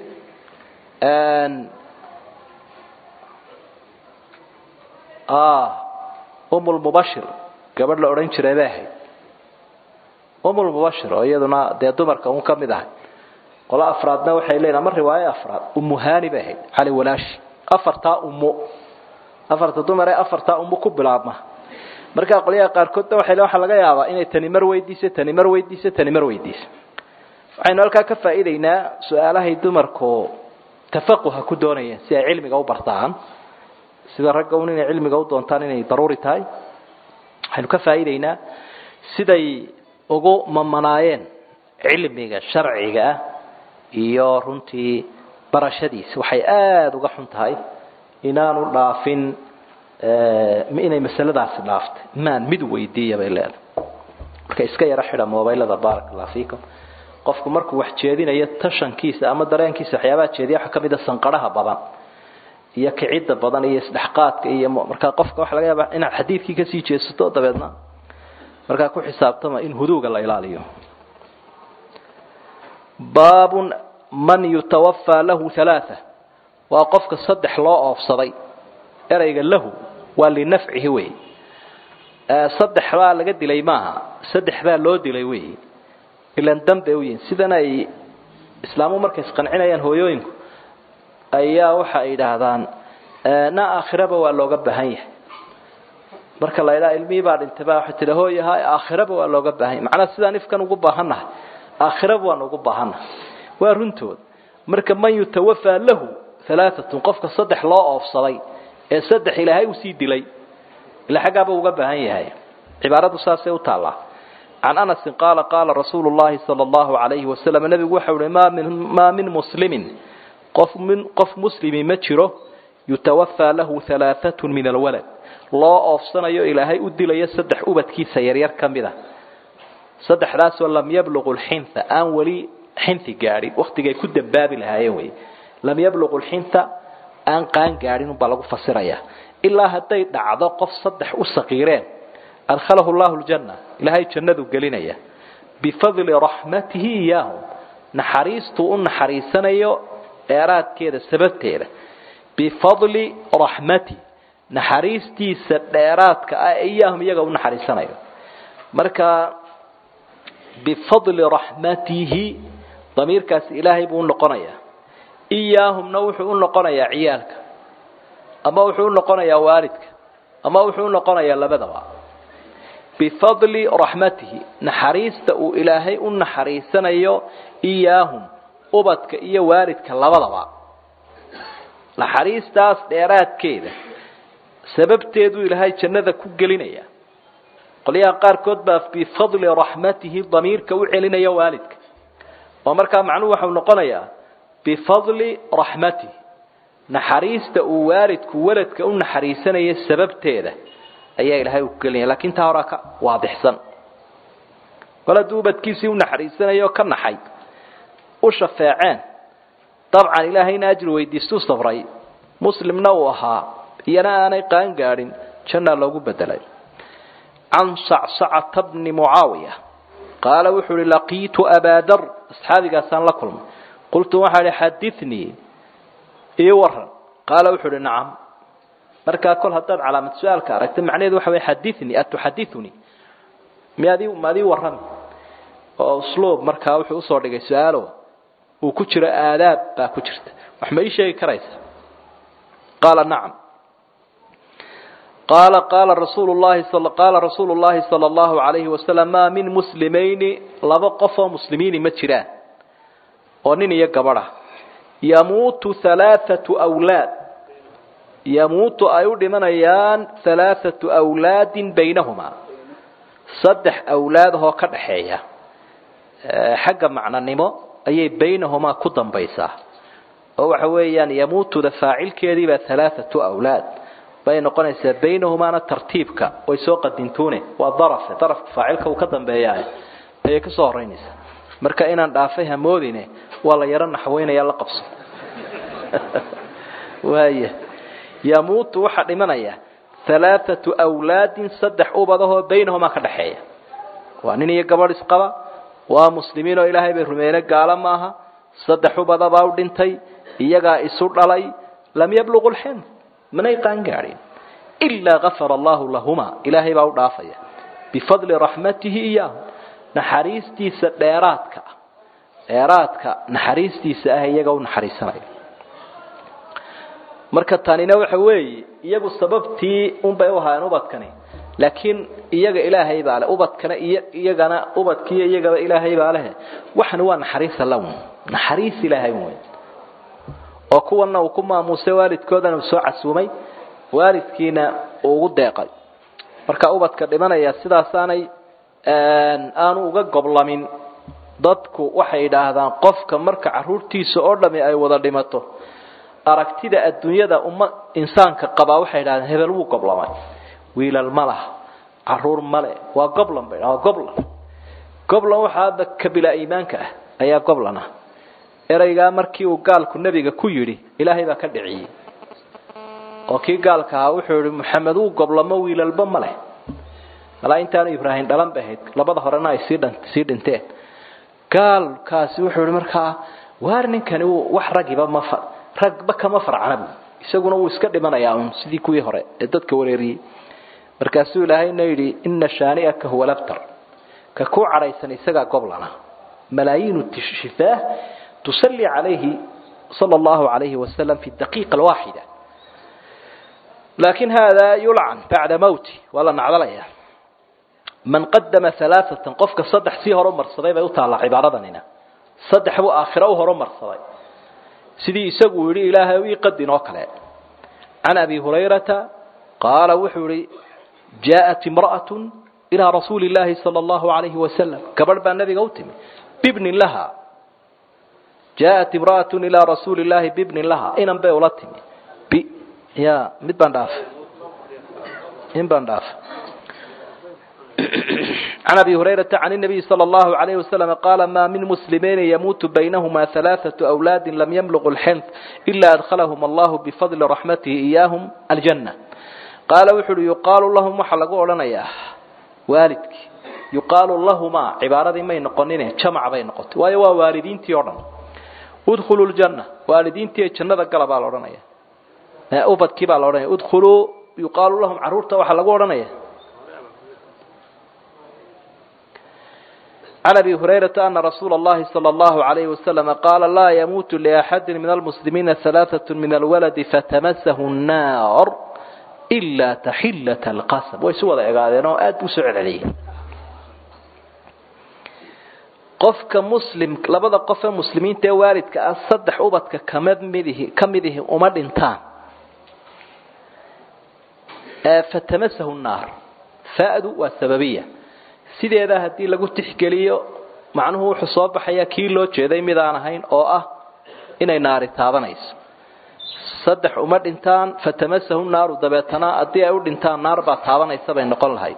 umulmubashir gabadh la odhan jiray bay ahayd umulmubashir oo iyaduna dee dumarka un ka mid ahay qolo afraadna waxay leeyihin ama riwaayo afraad umuhani bay ahayd cali walaashi afartaa ummo afarta dumar ee afartaa ummo ku bilaabma markaa qolyaha qaarkoodna waxay le waxaa laga yaabaa inay tani mar weydiiso tani mar weydiiso tani mar weydiiso waxaynu halkaa ka faa'iidaynaa su-aalahay dumarku tafaquha ku doonayeen si ay cilmiga u bartaan sida ragga un inay cilmiga u doontaan inay daruuri tahay waxaynu ka faa'iidaynaa siday ugu mamanaayeen cilmiga sharciga ah iyo runtii barashadiisa waxay aada uga xun tahay inaanu dhaafin inay masaladaasi dhaaftay maan mid weydiiya bay leedahay marka iska yaro xidha mobaylada barak allah fiikum qofku markuu wax jeedinayo tashankiisa ama dareenkiisa waxyaabaha jeediya waxaa kamid a sanqaraha badan iyo kicidda badan iyo isdhexqaadka iyo markaa qofka waxa laga yaaba inaad xadiidkii kasii jeesato dabeedna markaa ku xisaabtama in huduuga la ilaaliyo baabun man yutawafaa lahu halaaa waa qofka saddex loo oofsaday erayga lahu waa linafcihi wey saddex baa laga dilay maaha saddex baa loo dilay wey ilan danbay u yihin sidan ay islaamu markay isqancinayaan hooyooyinku ayaa waxa ay yidhaahdaan na aakhiraba waa looga baahan yahay marka la ydhaha ilmihii baa dhintay baa waxay tihi hooyaha aakhiraba waa looga baahan yahay macnaa sidaan ifkan ugu baahannahay aakhiraba waan ugu baahannahay waa runtood marka man yutawafaa lahu alaaatun qofka saddex loo oofsaday ee saddex ilaahay usii dilay ila xaggaaba uga baahan yahay cibaaradu saasay u taallaa can anasin qaala qaala rasuulu llahi sala allahu alayhi wasalam nebigu waxau uhi maa min muslimin qof min qof muslimi ma jiro yutawafaa lahu halaaatun min alwalad loo oofsanayo ilaahay u dilayo saddex ubadkiisa yaryar ka mid a saddexdaasoo lam yabluqu lxinta aan weli xinti gaadhin waktigay ku dambaabi lahaayeen wey lam yabluqu lxinta aan qaan gaadhin unbaa lagu fasiraya ilaa hadday dhacdo qof saddex u saqiireen adkhalahu llahu ljanna ilaahay jannadu gelinaya bifadli raxmatihi iyaahum naxariistuu u naxariisanayo dheeraadkeeda sababteeda bifadli raxmati naxariistiisa dheeraadka ah iyaahum iyaga u naxariisanayo marka bifadli raxmatihi damiirkaasi ilaahay buu u noqonayaa iyaahumna wuxuu u noqonayaa ciyaalka ama wuxuu u noqonayaa waalidka ama wuxuu u noqonayaa labadaba bifadli raxmatihi naxariista uu ilaahay u naxariisanayo iyaahum ubadka iyo waalidka labadaba naxariistaas dheeraadkeeda sababteeduu ilaahay jannada ku gelinaya qolyaha qaarkood baa bifadli raxmatihi damiirka u celinaya waalidka oo markaa macnuhu waxau noqonayaa bifadli raxmatihi naxariista uu waalidku waladka u naxariisanaya sababteeda ayaa ilaahay ku gelinaya lakin taa horaa ka waadixsan kol hadduu ubadkiisii u naxariisanaya oo ka naxay u shafeeceen dabcan ilaahayna ajri weydiistuu safray muslimna uu ahaa iyana aanay qaan gaadhin jannaa loogu bedelay can sacsacata bni mucaawiya qaala wuxuu uhi laqiitu abaadar asxaabigaasaan la kulmay qultu waxaa ihi xadinii ii waran qaala wuxuu uhi nacam markaa kol haddaad calaamad su-aalka aragta macnaheedu waxa wey xadinii atuxadinii miyaadi maadii warrami oo usluub markaa wuxuu usoo dhigay su-aalo uu ku jiro aadaab baa ku jirta wax ma ii sheegi karaysa qaala nacam qaala qaala rasuulu llahi qaala rasuulu llahi sala allahu alayhi wasalam maa min muslimayni laba qof oo muslimiini ma jiraan oo nin iyo gabadha yamuutu halaathatu awlaad yamuutu ay u dhimanayaan halaathatu awlaadin baynahumaa saddex awlaadahoo ka dhaxeeya xagga macnanimo ayay baynahumaa ku dambaysaa oo waxa weeyaan yamuutuda faacilkeediibaa halaathatu awlaad bay noqonaysaa baynahumaana tartiibka way soo qadintuune waa darafe darafka faacilka uu ka dambeeyaa ayay ka soo horeynaysaa marka inaan dhaafay hamoodine waa la yaro naxweynaya la qabso waaya yamuutu waxaa dhimanaya halaathatu awlaadin saddex ubadahoo baynahumaa ka dhaxeeya waa nin iyo gabadh isqaba waa muslimiin oo ilaahay bay rumeeyne gaalo maaha saddex ubadabaa u dhintay iyagaa isu dhalay lam yabluqu lxilm manay qaan gaadhin ilaa gafara allahu lahuma ilaahay baa u dhaafaya bifadli raxmatihi iyaahum naxariistiisa dheeraadka ah dheeraadka naxariistiisa ah iyaga u naxariisanaya marka tanina waxa weeye iyagu sababtii unbay u ahaayeen ubadkani laakiin iyaga ilaahay baa leh ubadkana iyo iyagana ubadkiiyo iyagaba ilaahay baa leh waxani waa naxariisa lawn naxariis ilaahay wey oo kuwana uu ku maamuusay waalidkoodana uu soo casuumay waalidkiina uu ugu deeqay marka ubadka dhimanaya sidaasaanay aanu uga goblamin dadku waxay idhaahdaan qofka marka caruurtiisa oo dhami ay wada dhimato aragtida adduunyada umma insaanka qabaa waxay idhahdeen hebel wuu goblamay wiilal ma laha caruur male waa goblan bay waa goblan goblan waxaa hadda kabila iimaanka ah ayaa goblan ah ereygaa markii uu gaalku nebiga ku yidhi ilaahay baa ka dhiciyey oo kii gaalka ahaa wuxuu yihi maxamed wuu goblamo wiilalba ma leh malaa intaanu ibraahim dhalan bay ahayd labada horena ay sii dhan sii dhinteen gaalkaasi wuxuu yihi markaa waar ninkani uu wax ragiba ma fa ragba kama farcana bu isaguna wuu iska dhimanayaa un sidii kuwii hore ee dadka wareeriyey markaasuu ilaahayna yidhi ina shaani'aka huwa labtar ka ku cadhaysan isagaa goblana malaayiinu shifaah tusalli calayhi sala allahu calayhi wasalam fi daqiiqa alwaaxida laakin hada yulcan bacda mawti waa la nacdalaya man qadama alaaatan qofka saddex sii horumarsaday bay u taallaa cibaaradanina saddex buu aakhiro u horumarsaday sidii isagu yidhi ilaahay ii qadin oo kale can abi hurayrata qaala wuxuu yihi jaaءat imra'atu ilaa rasuuli اllahi salى اllahu alayhi wasalam gabadh baa nabiga u timi bibnin laha jaaءat imra'atu ilaa rasuuli llahi bibnin laha inan bay ula timi b ya mid baan dhaafay in baan dhaafay عن أبي هريرة عن النبي صلى الله عليه وسلم قال ما من مسلمين يموت بينهما ثلاثة أولاد لم يملغ الحنث إلا أدخلهم الله بفضل رحمته إياهم الجنة قال وحر يقال لهم وحلقوا لنا يا والدك يقال لهما عبارة ما ينقنين جمع بين قط ويوا والدين تيورن ادخلوا الجنة والدين تي جنة قلبا لورنا يا أوبد كبا لورنا ادخلوا يقال لهم عرورته وحلقوا لنا يا عن أبي هريرة أن رسول الله صلى الله عليه وسلم قال لا يموت لأحد من المسلمين ثلاثة من الولد فتمسه النار إلا تحلة القسم ويسوى ذلك هذا أد سعر عليه qofka muslim labada qof ee muslimiinta ee waalidka ah saddex ubadka kamid midihi ka midihi uma dhintaan fatamasahu naar fa'du waa sababiya sideeda haddii lagu tixgeliyo macnuhu wuxuu soo baxayaa kii loo jeeday mid aan ahayn oo ah inay naari taabanayso saddex uma dhintaan fatamasahu naaru dabeetana haddii ay u dhintaan naar baa taabanaysa bay noqon lahayd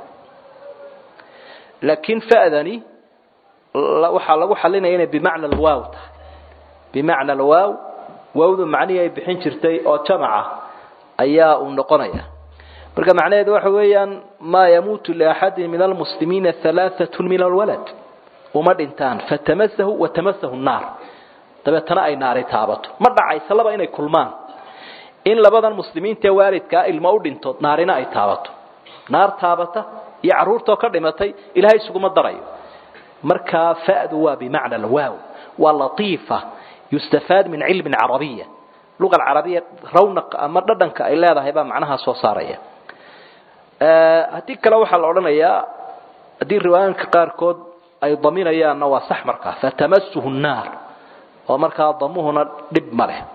laakiin fa'dani waxaa lagu xalinaya inay bimacna alwaaw tahay bimacna alwaaw waawdu macnihii ay bixin jirtay oo jamaca ayaa uu noqonaya marka macnaheedu waxa weeyaan maa yamuutu liaxadin min almuslimiina halaaثatu min alwalad uma dhintaan fatamasahu watamasahu naar dabeetana ay naari taabato ma dhacaysa laba inay kulmaan in labadan muslimiinta ee waalidkaa ilmo u dhinto naarina ay taabato naar taabata iyo carruurtoo ka dhimatay ilahay isuguma darayo markaa fa'du waa bimacna alwaaw waa latiifa yustafaad min cilmi carabiya luga alcarabiya rawnaq ama dhadhanka ay leedahay baa macnaha soo saaraya haddii kale waxaa la odhanayaa haddii riwaayaanka qaarkood ay daminayaanna waa sax markaa fatamasuhu nnaar oo markaa damuhuna dhib ma leh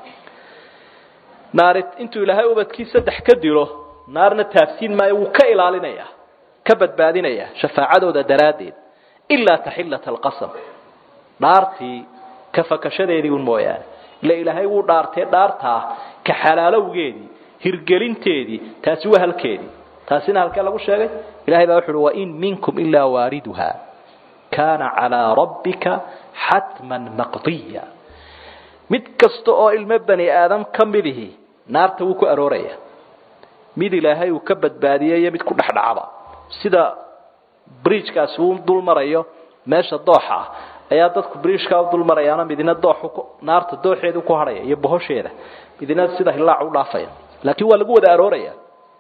naari intuu ilaahay ubadkii saddex ka dilo naarna taafsiin maayo wuu ka ilaalinaya ka badbaadinaya shafaacadooda daraaddeed ilaa taxillata alqasam dhaartii ka fakashadeedii un mooyaane ila ilaahay wuu dhaartee dhaartaa ka xalaalowgeedii hirgelinteedii taasi waa halkeedii taasina halkee lagu sheegay ilahay baa wuxu uhi wain minkum ilaa waariduha kaana calaa rabbika xatman maqdiya mid kasta oo ilmo bani aadam ka midihi naarta wuu ku arooraya mid ilaahay uu ka badbaadiyey iyo mid ku dhexdhacaba sida bridgekaasi uu dul marayo meesha dooxa ah ayaa dadku bridgeka u dul marayaana midina dooxu naarta dooxeedu ku hadhaya iyo bohosheeda midina sida hilaac u dhaafaya laakiin waa lagu wada arooraya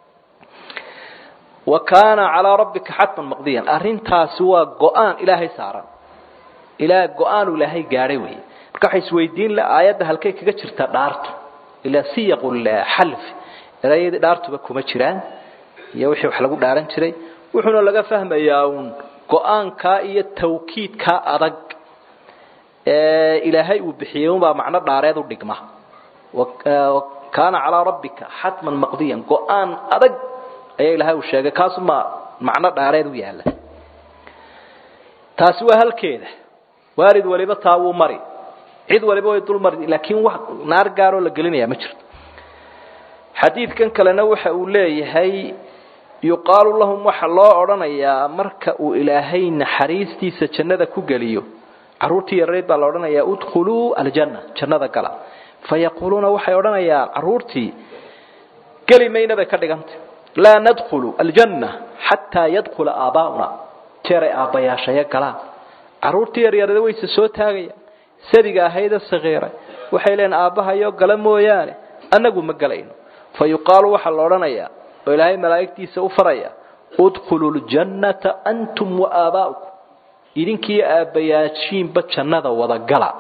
wa kaana calaa rabbika xatman maqdiyan arrintaasi waa go-aan ilaahay saaran ilaa go-aanu ilaahay gaadhay wey marka waxay isweydiin la aayadda halkay kaga jirta dhaartu ilaa siyaqul xalf erayadii dhaartuba kuma jiraan iyo wixii wax lagu dhaaran jiray wuxuuna laga fahmayaa uun go-aankaa iyo tawkiidkaa adag ee ilaahay uu bixiyey unbaa macno dhaareed u dhigma kaana calaa rabbika xatman maqdiyan go-aan adag ayaa ilaahay uu sheegay kaasuma macno dhaareed u yaalla taasi waa halkeeda waalid waliba taa wuu mari cid waliba way dul mari laakiin wax naar gaaroo la gelinayaa ma jirto xadiidkan kalena waxa uu leeyahay yuqaalu lahum waxa loo odhanayaa marka uu ilaahay naxariistiisa jannada ku geliyo carruurtii yareed baa la odhanayaa udkhuluu aljanna jannada gala fayaquuluuna waxay odhanayaan carruurtii geli mayna bay ka dhigantay laa nadkhulu aljanna xataa yadkhula aabaa'una jeeray aabbayaashaya galaan carruurtii yaryarada wayse soo taagayaan sadiga ahayda sakiiray waxay leeyiin aabbahayo gala mooyaane annagu ma gelayno fa yuqaalu waxaa la odhanayaa oo ilaahay malaa'igtiisa u faraya udkhulu ljannata antum wa aabaa'ukum idinkiiyo aabbayaashiinba jannada wada gala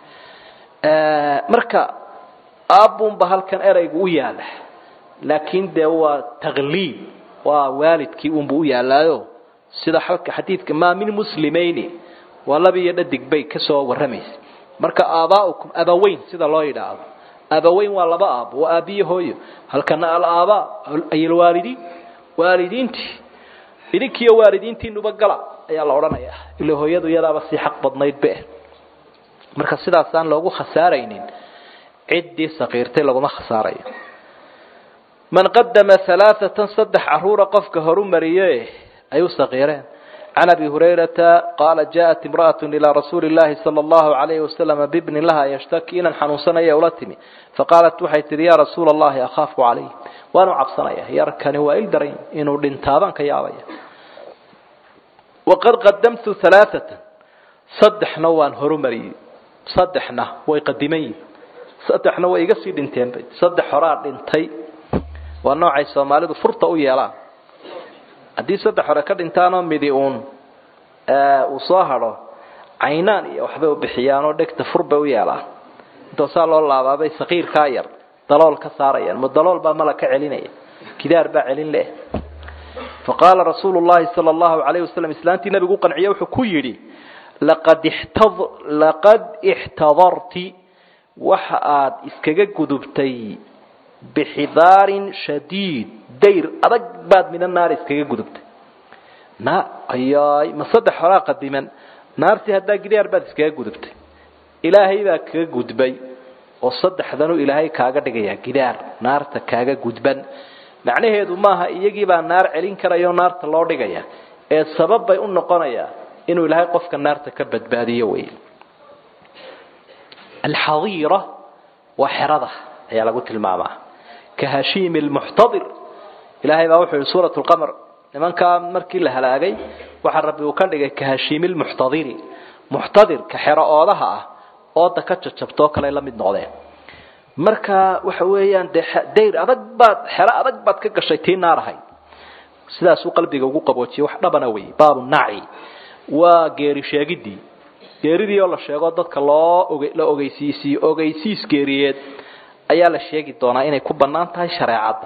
marka aabbuunba halkan eraygu u yaala laakiin dee waa takliib waa waalidkii unbu u yaalaayo sida xalka xadiidka maa min muslimayni waa laba iyo dhadig bay kasoo warramaysa marka aabaa'ukum abaweyn sida loo yidhaahdo abaweyn waa laba aabo waa aabiyo hooyo halkana alaabaa ay alwaalidiin waalidiintii idinkiiyo waalidiintiinuba gala ayaa la odhanayaa ila hooyadu iyadaaba sii xaq badnayd be marka sidaasaan loogu khasaaraynin ciddii sakiirtay laguma khasaarayo man qadama alaaatan saddex caruura qofka horu mariye ay u sakiireen can abi hurayrata qaala jaءat imra'aة ilىa rasuuli اllahi salى اllahu عalayhi wasalam bibni laha yshtaki inan xanuunsanaya ula timi faqaalat waxay tihi ya rasuula اllahi akhaafu calayh waanu cabsanaya yarkani waa il daran inuu dhintaabaan ka yaabaya waqad qadamtu alaaثata saddexna waan horumariyey saddexna way qadiman yihin saddexna way iga sii dhinteenba saddex horaa dhintay waa noocay soomaalidu furta u yeelaan haddii saddex hore ka dhintaanoo midi uun uu soo hadho caynaan iyo waxbay u bixiyaanoo dhegta fur bay u yeelaan intoosaa loo laabaabay sakiirkaa yar dalool ka saarayaan ma dalool baa mala ka celinaya gidaar baa celin leh faqaala rasuulu llahi sala allahu alayhi wasalam islaantii nabigu u qanciye wuxuu ku yidhi laqad ixtad laqad ixtadarti waxa aad iskaga gudubtay bixidaarin shadiid dayr adag baad mina naar iskaga gudubtay na ayaay ma saddex horaa qadiman naartii haddaa gidaar baad iskaga gudubtay ilaahay baa kaga gudbay oo saddexdanu ilaahay kaaga dhigaya gidaar naarta kaaga gudban macnaheedu maaha iyagii baa naar celin karaya oo naarta loo dhigaya ee sabab bay u noqonayaa inuu ilaahay qofka naarta ka badbaadiyo wey alxadiira waa xerada ayaa lagu tilmaamaa ka hashiimi lmuxtadir ilaahay baa wuxuu yihi suurat lqamar nimankaa markii la halaagay waxaa rabbi uu ka dhigay ka hashiimi lmuxtadiri muxtadir ka xero oodaha ah ooda ka jajabtoo kale la mid noqdeen marka waxa weeyaan dee dayr adag baad xero adag baad ka gashay tii naar ahayd sidaasuu qalbiga ugu qaboojiyay wax dhabana wey baabu naci waa geeri sheegidii geeridii oo la sheego dadka loo la ogeysiisiyo ogeysiis geeriyeed ayaa la sheegi doonaa inay ku bannaan tahay shareecadda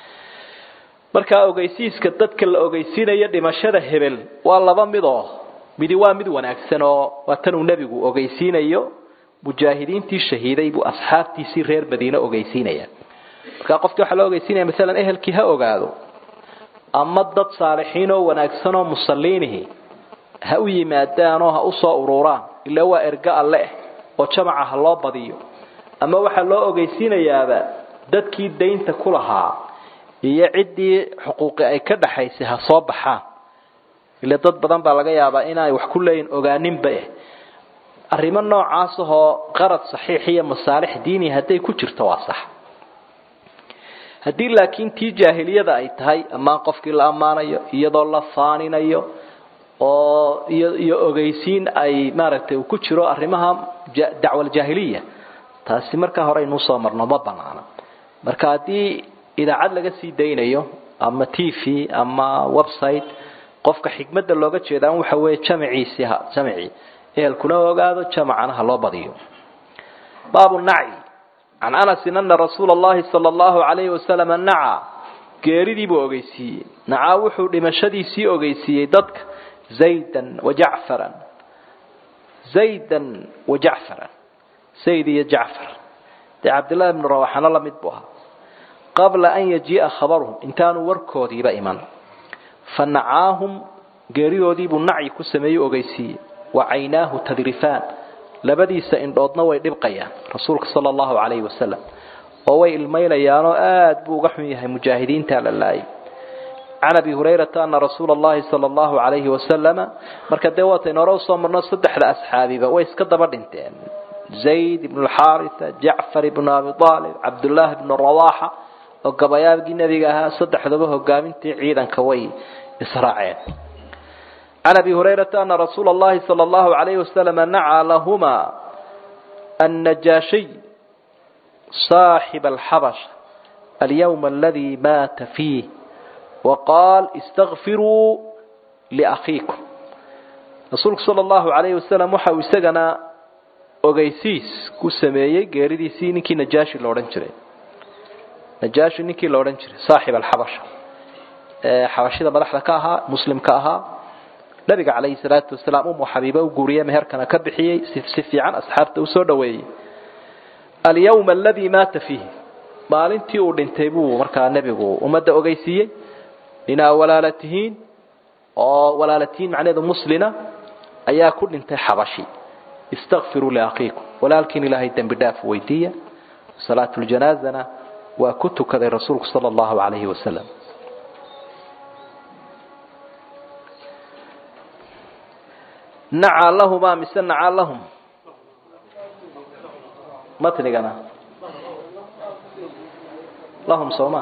markaa ogeysiiska dadka la ogeysiinayo dhimashada hebel waa laba mid oo midi waa mid wanaagsan oo waa tan uu nebigu ogeysiinayo mujaahidiintii shahiiday buu asxaabtiisii reer madiine ogeysiinaya markaa qofkii waxaa loo ogeysiinaya maalan ehelkii ha ogaado ama dad saalixiin oo wanaagsan oo musalliinihi ha u yimaadaanoo ha usoo ururaan ilaa waa erga alleh oo jamaca ha loo badiyo ama waxaa loo ogeysiinayaaba dadkii daynta ku lahaa iyo ciddii xuquuqi ay ka dhaxaysay ha soo baxaan ile dad badan baa laga yaabaa inaay wax ku leeyihin ogaaninba eh arrimo noocaas ahoo qarad saxiix iyo masaalix diini hadday ku jirto waa sax haddii laakiin tii jaahiliyada ay tahay ammaan qofkii la ammaanayo iyadoo la faaninayo oo iyo iyo ogeysiin ay maaragtay uu ku jiro arrimaha dacwaljaahiliya taasi markaa hore aynuu soo marno ma banaana marka haddii idaacad laga sii daynayo ama t v ama website qofka xikmadda looga jeedaa waxa weeye jamaciisii ha jamacii ehelkuna ogaado jamacana ha loo badiyo baabu naci can anasin ana rasuula allahi sala allahu calayhi wasalam naca geeridii buu ogeysiiyey nacaa wuxuu dhimashadiisii ogeysiiyey dadka zaydan wa jacfaran zaydan wa jacfaran zayd iyo jacfar dee cabdillahi ibnu rawaxana la mid buu ahaa qabla an yajii'a khabaruhum intaanu warkoodiiba iman fa nacaahum geeridoodiibuu nacyi ku sameeyey ogeysiiyey wa caynaahu tadrifaan labadiisa indhoodna way dhibqayaan rasuulka sala allahu calayhi wasalam oo way ilmaynayaanoo aada buu uga xun yahay mujaahidiinta la laayay can abi hurayrata ana rasuula allahi sala allahu calayhi wasalama marka dee waataynu hore usoo marno saddexda asxaabiba way iska daba dhinteen zayd ibnu lxaarisa jacfar ibnu abi aalib cabdullaahi ibnu rawaxa oo gabayaabgii nebiga ahaa saddexdaba hogaamintii ciidanka way israaceen can abi hurayrata ana rasuula allahi sala allahu calayhi wasalama nacaa lahuma annajaashiy saaxiba alxabasha alyawma aladi maata fiih waqaal istakfiruu liakhiikum rasuulku sala allahu calayhi wasalam waxa uu isagana ogeysiis ku sameeyey geeridiisii ninkii najaashi la odhan jiray najaashi ninkii la odhan jiray saaxib alxabasha ee xabashida madaxda ka ahaa muslimka ahaa nabiga calayhi salaatu wasalaam umu xabiibe u guuriyey meherkana ka bixiyey si fiican asxaabta usoo dhoweeyey alyawma aladii maata fiihi maalintii uu dhintay buu markaa nebigu ummadda ogeysiiyey inaa walaala tihiin oo walaala tihiin macnaheedu muslina ayaa ku dhintay xabashi istakfiruu liakhiikum walaalkiin ilaahay dembi dhaaf weydiiya salaatuljanazana waa ku tukaday rasuulku sala allahu calayhi wasalam nacaa lahumaa mise nacaa lahum matnigana lahum sooma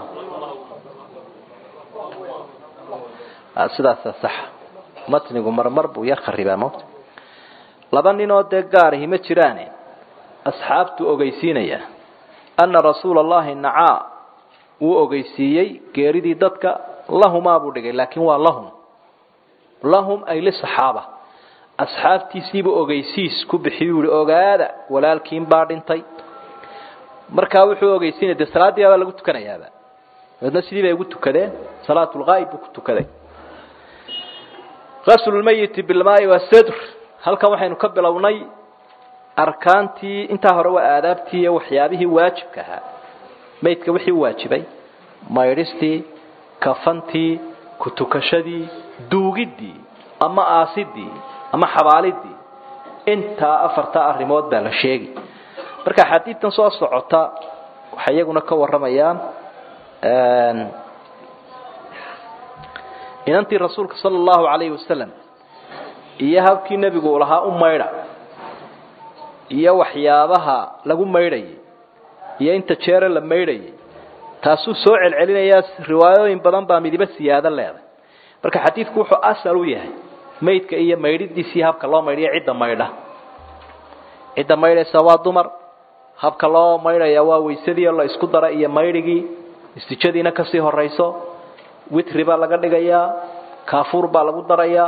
sidaasa saxa matnigu marmar buu yar kharibaa mota laba ninoo dee gaarahi ma jiraane asxaabtuu ogeysiinaya ana rasuula allahi nacaa wuu ogeysiiyey geeridii dadka lahumaa buu dhigay laakiin waa lahum lahum ay lisaxaaba asxaabtiisiibuu ogeysiis ku bixiyuu yihi ogaada walaalkiin baa dhintay markaa wuxuu ogeysiinaya dee salaaddii baa lagu tukanayaaba dabeedna sidii bay ugu tukadeen salaatulghaayib buu ku tukaday qaslulmayiti bilmaai wasadr halkan waxaynu ka bilownay arkaantii intaa hore waa aadaabtii iyo waxyaabihii waajibka ahaa maydka wixii waajibay maydhistii kafantii kutukashadii duugiddii ama aasidii ama xabaalidii intaa afartaa arrimood baa la sheegi marka xadiidtan soo socota waxay iyaguna ka warramayaan inantii rasuulka sala allahu calayhi wasalam iyo habkii nebigu lahaa u maydha iyo waxyaabaha lagu maydhayay iyo inta jeere la maydhayay taasuu soo celcelinayaa riwaayooyin badan baa midibo siyaado leeday marka xadiidku wuxuu asal u yahay maydka iyo maydhidiisii habka loo maydhiyo cidda maydha cidda maydhaysa waa dumar habka loo maydhaya waa waysadii oo la isku dara iyo maydhigii istijadiina kasii horayso witri baa laga dhigayaa kaafuur baa lagu darayaa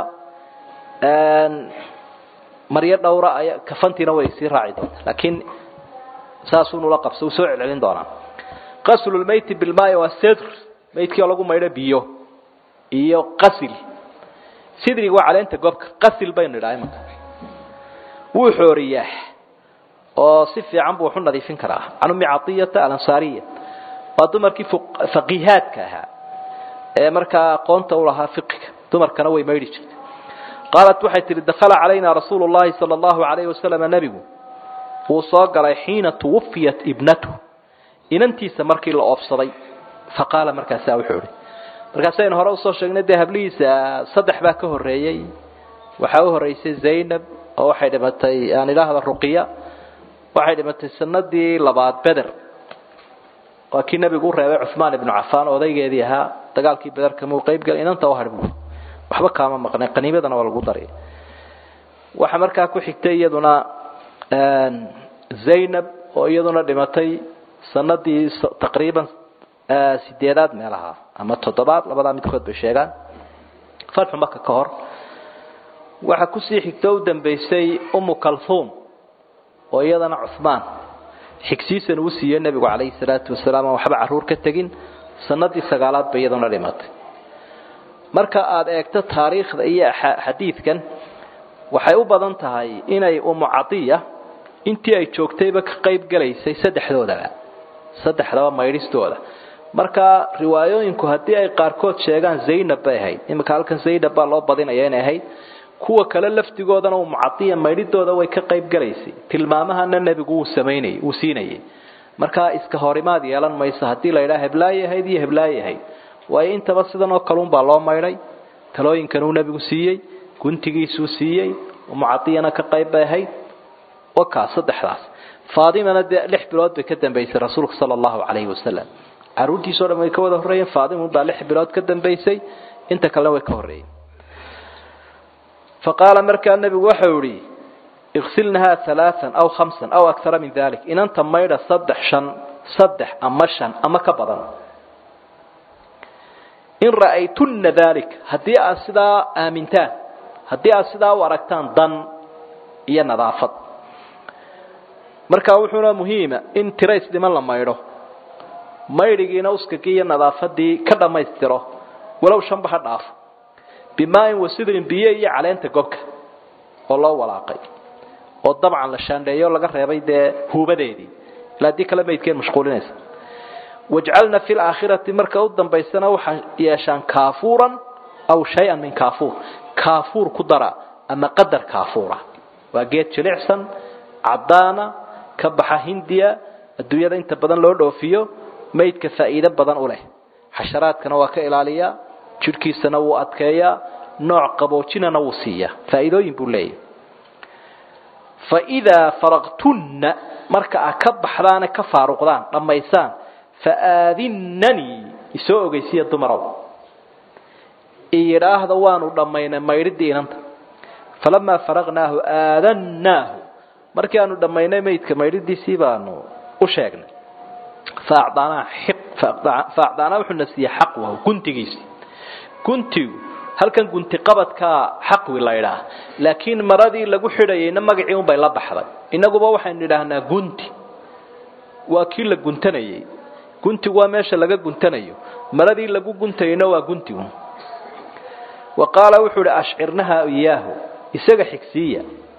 maryo dhowra ay kafantiina way sii raaci doontaa laakiin saasuunula qabso uu soo celcelin doonaa qaslulmeyti bilmaai waa sedr maydkii oo lagu maydho biyo iyo qasil sidrig waa caleenta goobka qasil baynu idhaha imanka wuu xooriyaa oo si fiican buu waxu nadiifin karaa can ummi catiyata alansaariya waa dumarkii faqiihaadka ahaa ee markaa aqoonta u lahaa fiqiga dumarkana way maydhi jirtay qaalat waxay tihi dakhala calayna rasuulu llahi sala allahu alayhi wasalam nebigu wuu soo galay xiina tuwafiyat ibnatu inantiisa markii la oobsaday faqaala markaasaa wuxuu ihi markaasaynu hore usoo sheegnay dee hablihiisa saddex baa ka horreeyey waxaa u horreysay zaynab oo waxay dhimatay aan idhaahda ruqiya waxay dhimatay sanadii labaad beder waa kii nebigu u reebay cuhmaan ibnu cafaan odaygeedii ahaa dagaalkii beder kamuu qaybgalay inanta u hadh buu waxba kaama maqnay qaniimadana waa lagu daray waxaa markaa ku xigtay iyaduna zaynab oo iyaduna dhimatay sanadii taqriiban sideedaad meelaha ama toddobaad labadaa midkood bay sheegaan fatxu maka ka hor waxaa kusii xigto u dambaysay umu kalhuum oo iyadana cuhmaan xigsiisan uu siiyey nebigu calayhi salaatu wasalaam aan waxba carruur ka tegin sanadii sagaalaad bay iyaduna dhimatay marka aada eegto taariikhda iyo xadiidkan waxay u badan tahay inay umu cadiya intii ay joogtayba ka qayb galaysay saddexdoodaba saddexdaba maydhistooda marka riwaayooyinku haddii ay qaarkood sheegaan zaynab bay ahayd iminka halkan zaynab baa loo badinaya inay ahayd kuwa kale laftigoodana umu cadiya maydhidooda way ka qayb galaysay tilmaamahana nebigu wuu samaynayay wuu siinayay markaa iska horimaad yeelan mayso haddii la yidhaha heblaayi ahayd iyo heblaayi ahayd waayo intaba sidan oo kaluunbaa loo maydhay talooyinkan uu nebigu siiyey guntigiisuu siiyey umucadiyana ka qayb bay ahayd wakaa saddexdaas faatimana dee lix bilood bay ka dambaysay rasuulka sala allahu calayhi wasalam caruurtiisao dhan way ka wada horreeyeen faatimun baa lix bilood ka dambaysay inta kalena way ka horreeyeen fa qaala markaa nebigu waxau ihi iksilnahaa alaaan aw hamsan aw akara min dalik inanta maydha saddex shan saddex ama shan ama ka badan in ra'aytunna dalik haddii aad sidaa aamintaan haddii aad sidaa u aragtaan dan iyo nadaafad markaa wuxuuna muhiima in tirays dhiman la maydho maydhigiina uskagii iyo nadaafadii ka dhammaystiro walow shanba ha dhaafo bimaain wasidrin biyo iyo caleenta gobka oo loo walaaqay oo dabcan la shaandheeyo laga reebay dee huubadeedii ilaa haddii kale maydkeen mashquulinaysa wajcalna fi laakhirati marka u dambaysana waxaa yeeshaan kaafuuran aw shay-an min kaafuur kaafuur ku dara ama qadar kaafuura waa geed jilicsan caddaana ka baxa hindiya adduunyada inta badan loo dhoofiyo maydka faa'iido badan u leh xasharaadkana waa ka ilaaliyaa jidhkiisana wuu adkeeyaa nooc qaboojinana wuu siiyaa faa'iidooyin buu leeyahy fa idaa faraqtunna marka aad ka baxdaane ka faaruqdaan dhammaysaan faaadinanii isoo ogeysiya dumarow iyidhaahda waanu dhammaynay maydhidii inanta falamaa faraqnaahu aadannaahu markii aanu dhammaynay maydka maydhidiisii baanu u sheegnay faacdaanaa wuxuuna siiyey xaqwahu guntigiisii guntigu halkan gunti qabadkaa xaqwi la ydhaah laakiin maradii lagu xidhayayna magacii unbay la baxday inaguba waxaynu idhaahnaa gunti waa kii la guntanayay guntigu waa meesha laga guntanayo maradii lagu guntayna waa guntigu wa qaala wuxuu uhi ashcirnaha iyaahu isaga xigsiiya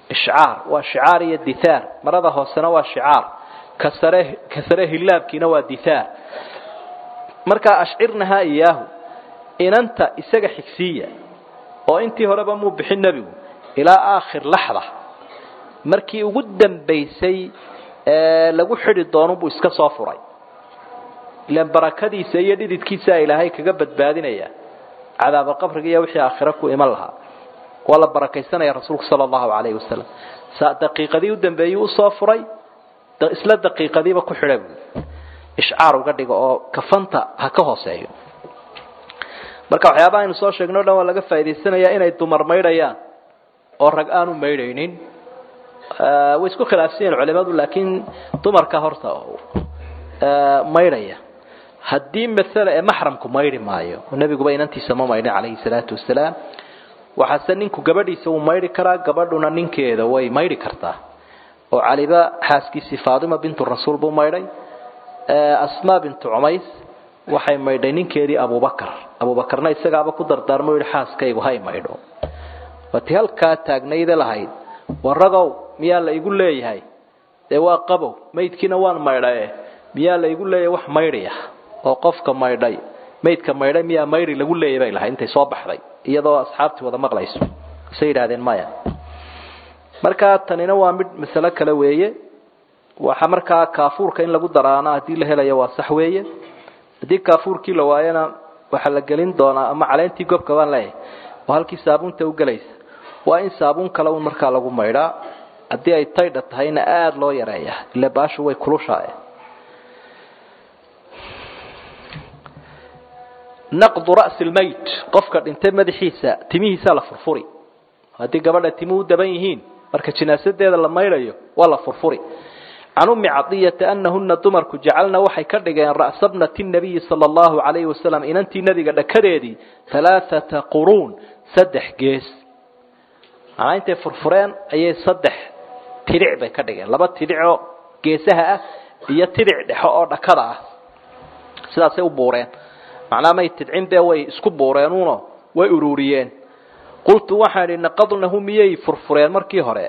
ishcaar waa shicaar iyo dithaar marada hoosena waa shicaar kasare kasare hilaabkiina waa dithaar markaa ashcirnahaa iyaahu inanta isaga xigsiiya oo intii horeba muu bixin nebigu ilaa aakhir laxda markii ugu dambaysay lagu xidhi doonubuu iska soo furay ilan barakadiisa iyo dhididkiisaa ilaahay kaga badbaadinaya cadaaba qabriga iyo wixii aakhiro ku iman lahaa waa la barakaysanaya rasuulku sala allahu calayhi wasalam daqiiqadii u dambeeyey usoo furay isla daqiiqadiiba ku xidha buui ishcaar uga dhigo oo kafanta ha ka hooseeyo marka waxyaabaha aynu soo sheegno o dhan waa laga faa'idaysanayaa inay dumar maydhayaan oo rag aanu maydhaynin way isku khilaafsan yihin culimadu laakiin dumarka horta maydhaya haddii maala ee maxramku maydhi maayo oo nebiguba inantiisa ma maydhin calayhi salaatu wasalaam waxaase ninku gabadhiisa wuu maydhi karaa gabadhuna ninkeeda way maydhi kartaa oo caliba xaaskiisii faatima bintu rasuul buu maydhay asmaa bintu cumays waxay maydhay ninkeedii abubakar abubakarna isagaaba ku dardaarmo yihi xaaskaygu hay maydho waati halkaa taagnayda lahayd waragow miyaa la igu leeyahay dee waa qabow maydkiina waan maydhaye miyaa la igu leeyahay wax maydhiya oo qofka maydhay maydka maydhay miyaa maydhi lagu leeyay bay lahayd intay soo baxday iyadoo asxaabtii wada maqlayso isay yidhahdeen maya markaa tanina waa mid masalo kale weeye waxa markaa kaafuurka in lagu daraana haddii la helayo waa sax weeye haddii kaafuurkii la waayana waxaa la gelin doonaa ama caleentii gobka baan leeyahay oo halkii saabuunta u gelaysa waa in saabuun kale un markaa lagu maydhaa haddii ay taydha tahayna aada loo yareeya ila baashu way kulushaa naqdu ra'si lmayt qofka dhintay madaxiisa timihiisaa la furfuri haddii gabadha timuhu daban yihiin marka jinaasadeeda la maydhayo waa la furfuri can ummi cadiyata anahuna dumarku jacalna waxay ka dhigeen ra'sa bnati nabiyi sala allahu calayhi wasalam inantii nebiga dhakadeedii halaathata quruun saddex gees macnaa intay furfureen ayay saddex tidhic bay ka dhigeen laba tidhicoo geesaha ah iyo tidhic dhexo oo dhakada ah sidaasay u buureen macnaa may tidcin bee way isku buureenuno way ururiyeen qultu waxaan idhi naqadnahu miyay furfureen markii hore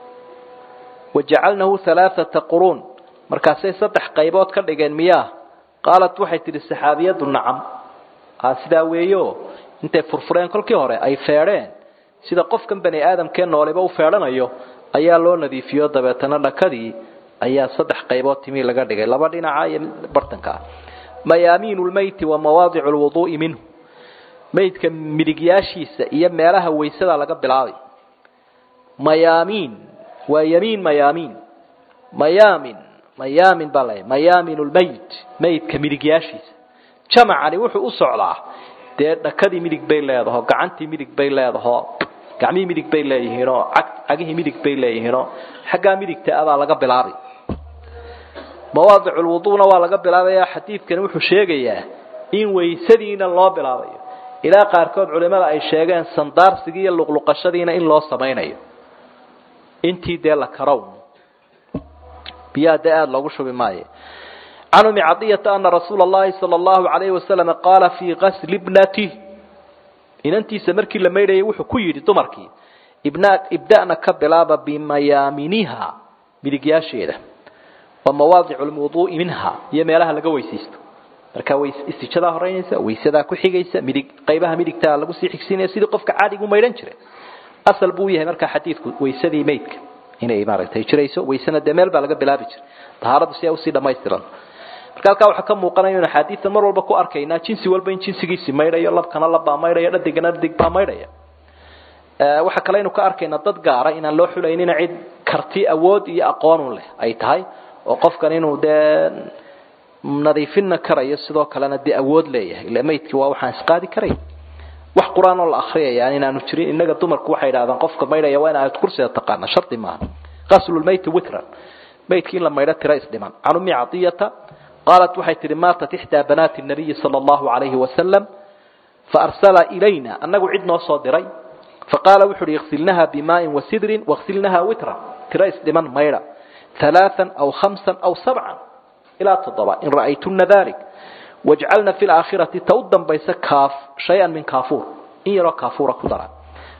wajacalnahu halaathata quruun markaasay saddex qaybood ka dhigeen miyaa qaalat waxay tidhi saxaabiyadu nacam sidaa weeyo intay furfureen kolkii hore ay feedheen sida qofkan bani aadamkee nooliba u feedhanayo ayaa loo nadiifiyo dabeetana dhakadii ayaa saddex qaybood timii laga dhigay laba dhinaca iyo bartanka ah mayaamiinu lmeyti wa mawaadicu lwuduu'i minhu meydka midigyaashiisa iyo meelaha waysada laga bilaabay mayaamiin waa yamiin mayaamiin mayaamin mayaamin baa la mayaamin lmeyt meydka midigyaashiisa jamacani wuxuu u socdaa dee dhakadii midig bay leedaho gacantii midig bay leedaho gacmihii midig bay leeyihiinoo cagihii midig bay leeyihiinoo xaggaa midigta abaa laga bilaabay mawaadic lwuduuna waa laga bilaabaya xadiidkani wuxuu sheegayaa in waysadiina loo bilaabayo ilaa qaarkood culimada ay sheegeen sandaarsigii iyo luqluqashadiina in loo samaynayo intii dee la karow biyaha dee aada loogu shubi maayo can umi cadiyata ana rasuula allahi sala allahu calayhi wasalam qaala fii gasli bnatih inantiisa markii la maydhayay wuxuu ku yidhi dumarkii ibda'na ka bilaaba bimayaaminiha midigyaasheeda wa mawaadicu lwuduu'i minha iyo meelaha laga weysaysto markaa istijadaa horeynaysa waysadaa ku xigaysa midig qaybaha midigtaa lagu sii xigsiinaya sidii qofka caadigu maydhan jiray asal buu yahay markaa xadiidku waysadii maydka inay maaragtay jirayso waysana dee meel baa laga bilaabi jiray tahaaradu si ay usii dhamaystiran marka halkaa waxaa ka muuqanaya in axaadiidta mar walba ku arkaynaa jinsi walba in jinsigiisi maydhayo labkana labbaa maydhaya dhadigana dhadig baa maydhaya waxaa kale aynu ka arkaynaa dad gaara inaan loo xulaynina cid karti awood iyo aqoonun leh ay tahay oo qofkan inuu dee nadiifinna karayo sidoo kalena dee awood leeyahay ila maydkii waa waxaan isqaadi karayn wax qur-aan oo la akriyaya inaanu jirin innaga dumarku waxay idhahdaan qofka maydhaya waa in aad kursiga taqaana shardi maaha qaslulmayti witran maydkii in la maydho tira isdhiman can ummi cadiyata qaalat waxay tihi maatat ixdaa banaati nabiyi sala allahu calayhi wasalam faarsala ilayna annagu cid noo soo diray faqaala wuxu uhi iksilnaha bimaain wasidrin waksilnaha witran tira isdhiman maydha ثلاثا أو خمسا أو سبعا إلى تضبع إن رأيتن ذلك واجعلنا في الآخرة تودا بيس كاف شيئا من كافور إن يرى كافور كدرا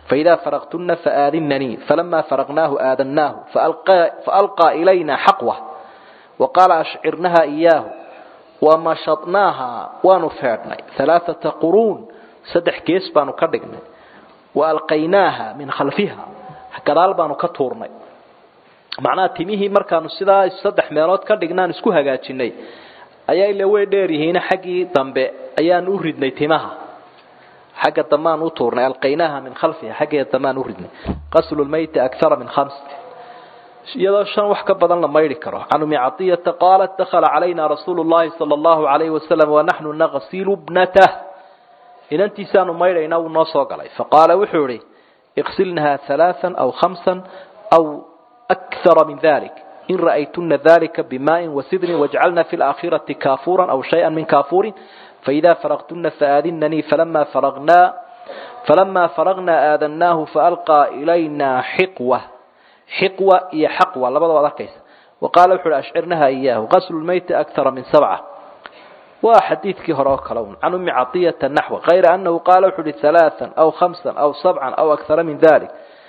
فإذا فرغتن فآذنني فلما فرغناه آذناه فألقى, فألقى إلينا حقوة وقال أشعرنها إياه ومشطناها ونفعنا ثلاثة قرون سدح كيس بانو كردقنا وألقيناها من خلفها كذال بانو كتورنا معناها تميه مركانو سدا سدح ميلود كردقنا نسكو هقاتشني ayaa ila way dheer yihiin xaggii dambe ayaan u ridnay timaha xagga damaan u tuurnay alqaynaha min khalfiha xaggeeda damaan u ridnay qaslu lmayti akthara min khams iyadoo shan wax ka badan la maydhi karo can umi cadiyata qaalat dakhala calayna rasuulu llahi sala allahu alayhi wasalam wanaxnu naqsilu bnatah inantiisaanu maydhayna wuu noo soo galay faqaala wuxuu ihi iqsilnaha halaaan aw khamsan aw akthara min dalik إن رأيتن ذلك بماء وسدر واجعلنا في الآخرة كافورا أو شيئا من كافور فإذا فرغتن فآذنني فلما فرغنا فلما فرغنا آذناه فألقى إلينا حقوة حقوة هي حقوة لبضا وذكيس وقال وحول أشعرنها إياه غسل الميت أكثر من سبعة وحديث كهراك لون عن أم عطية النحو غير أنه قال وحول ثلاثا أو خمسا أو سبعا أو أكثر من ذلك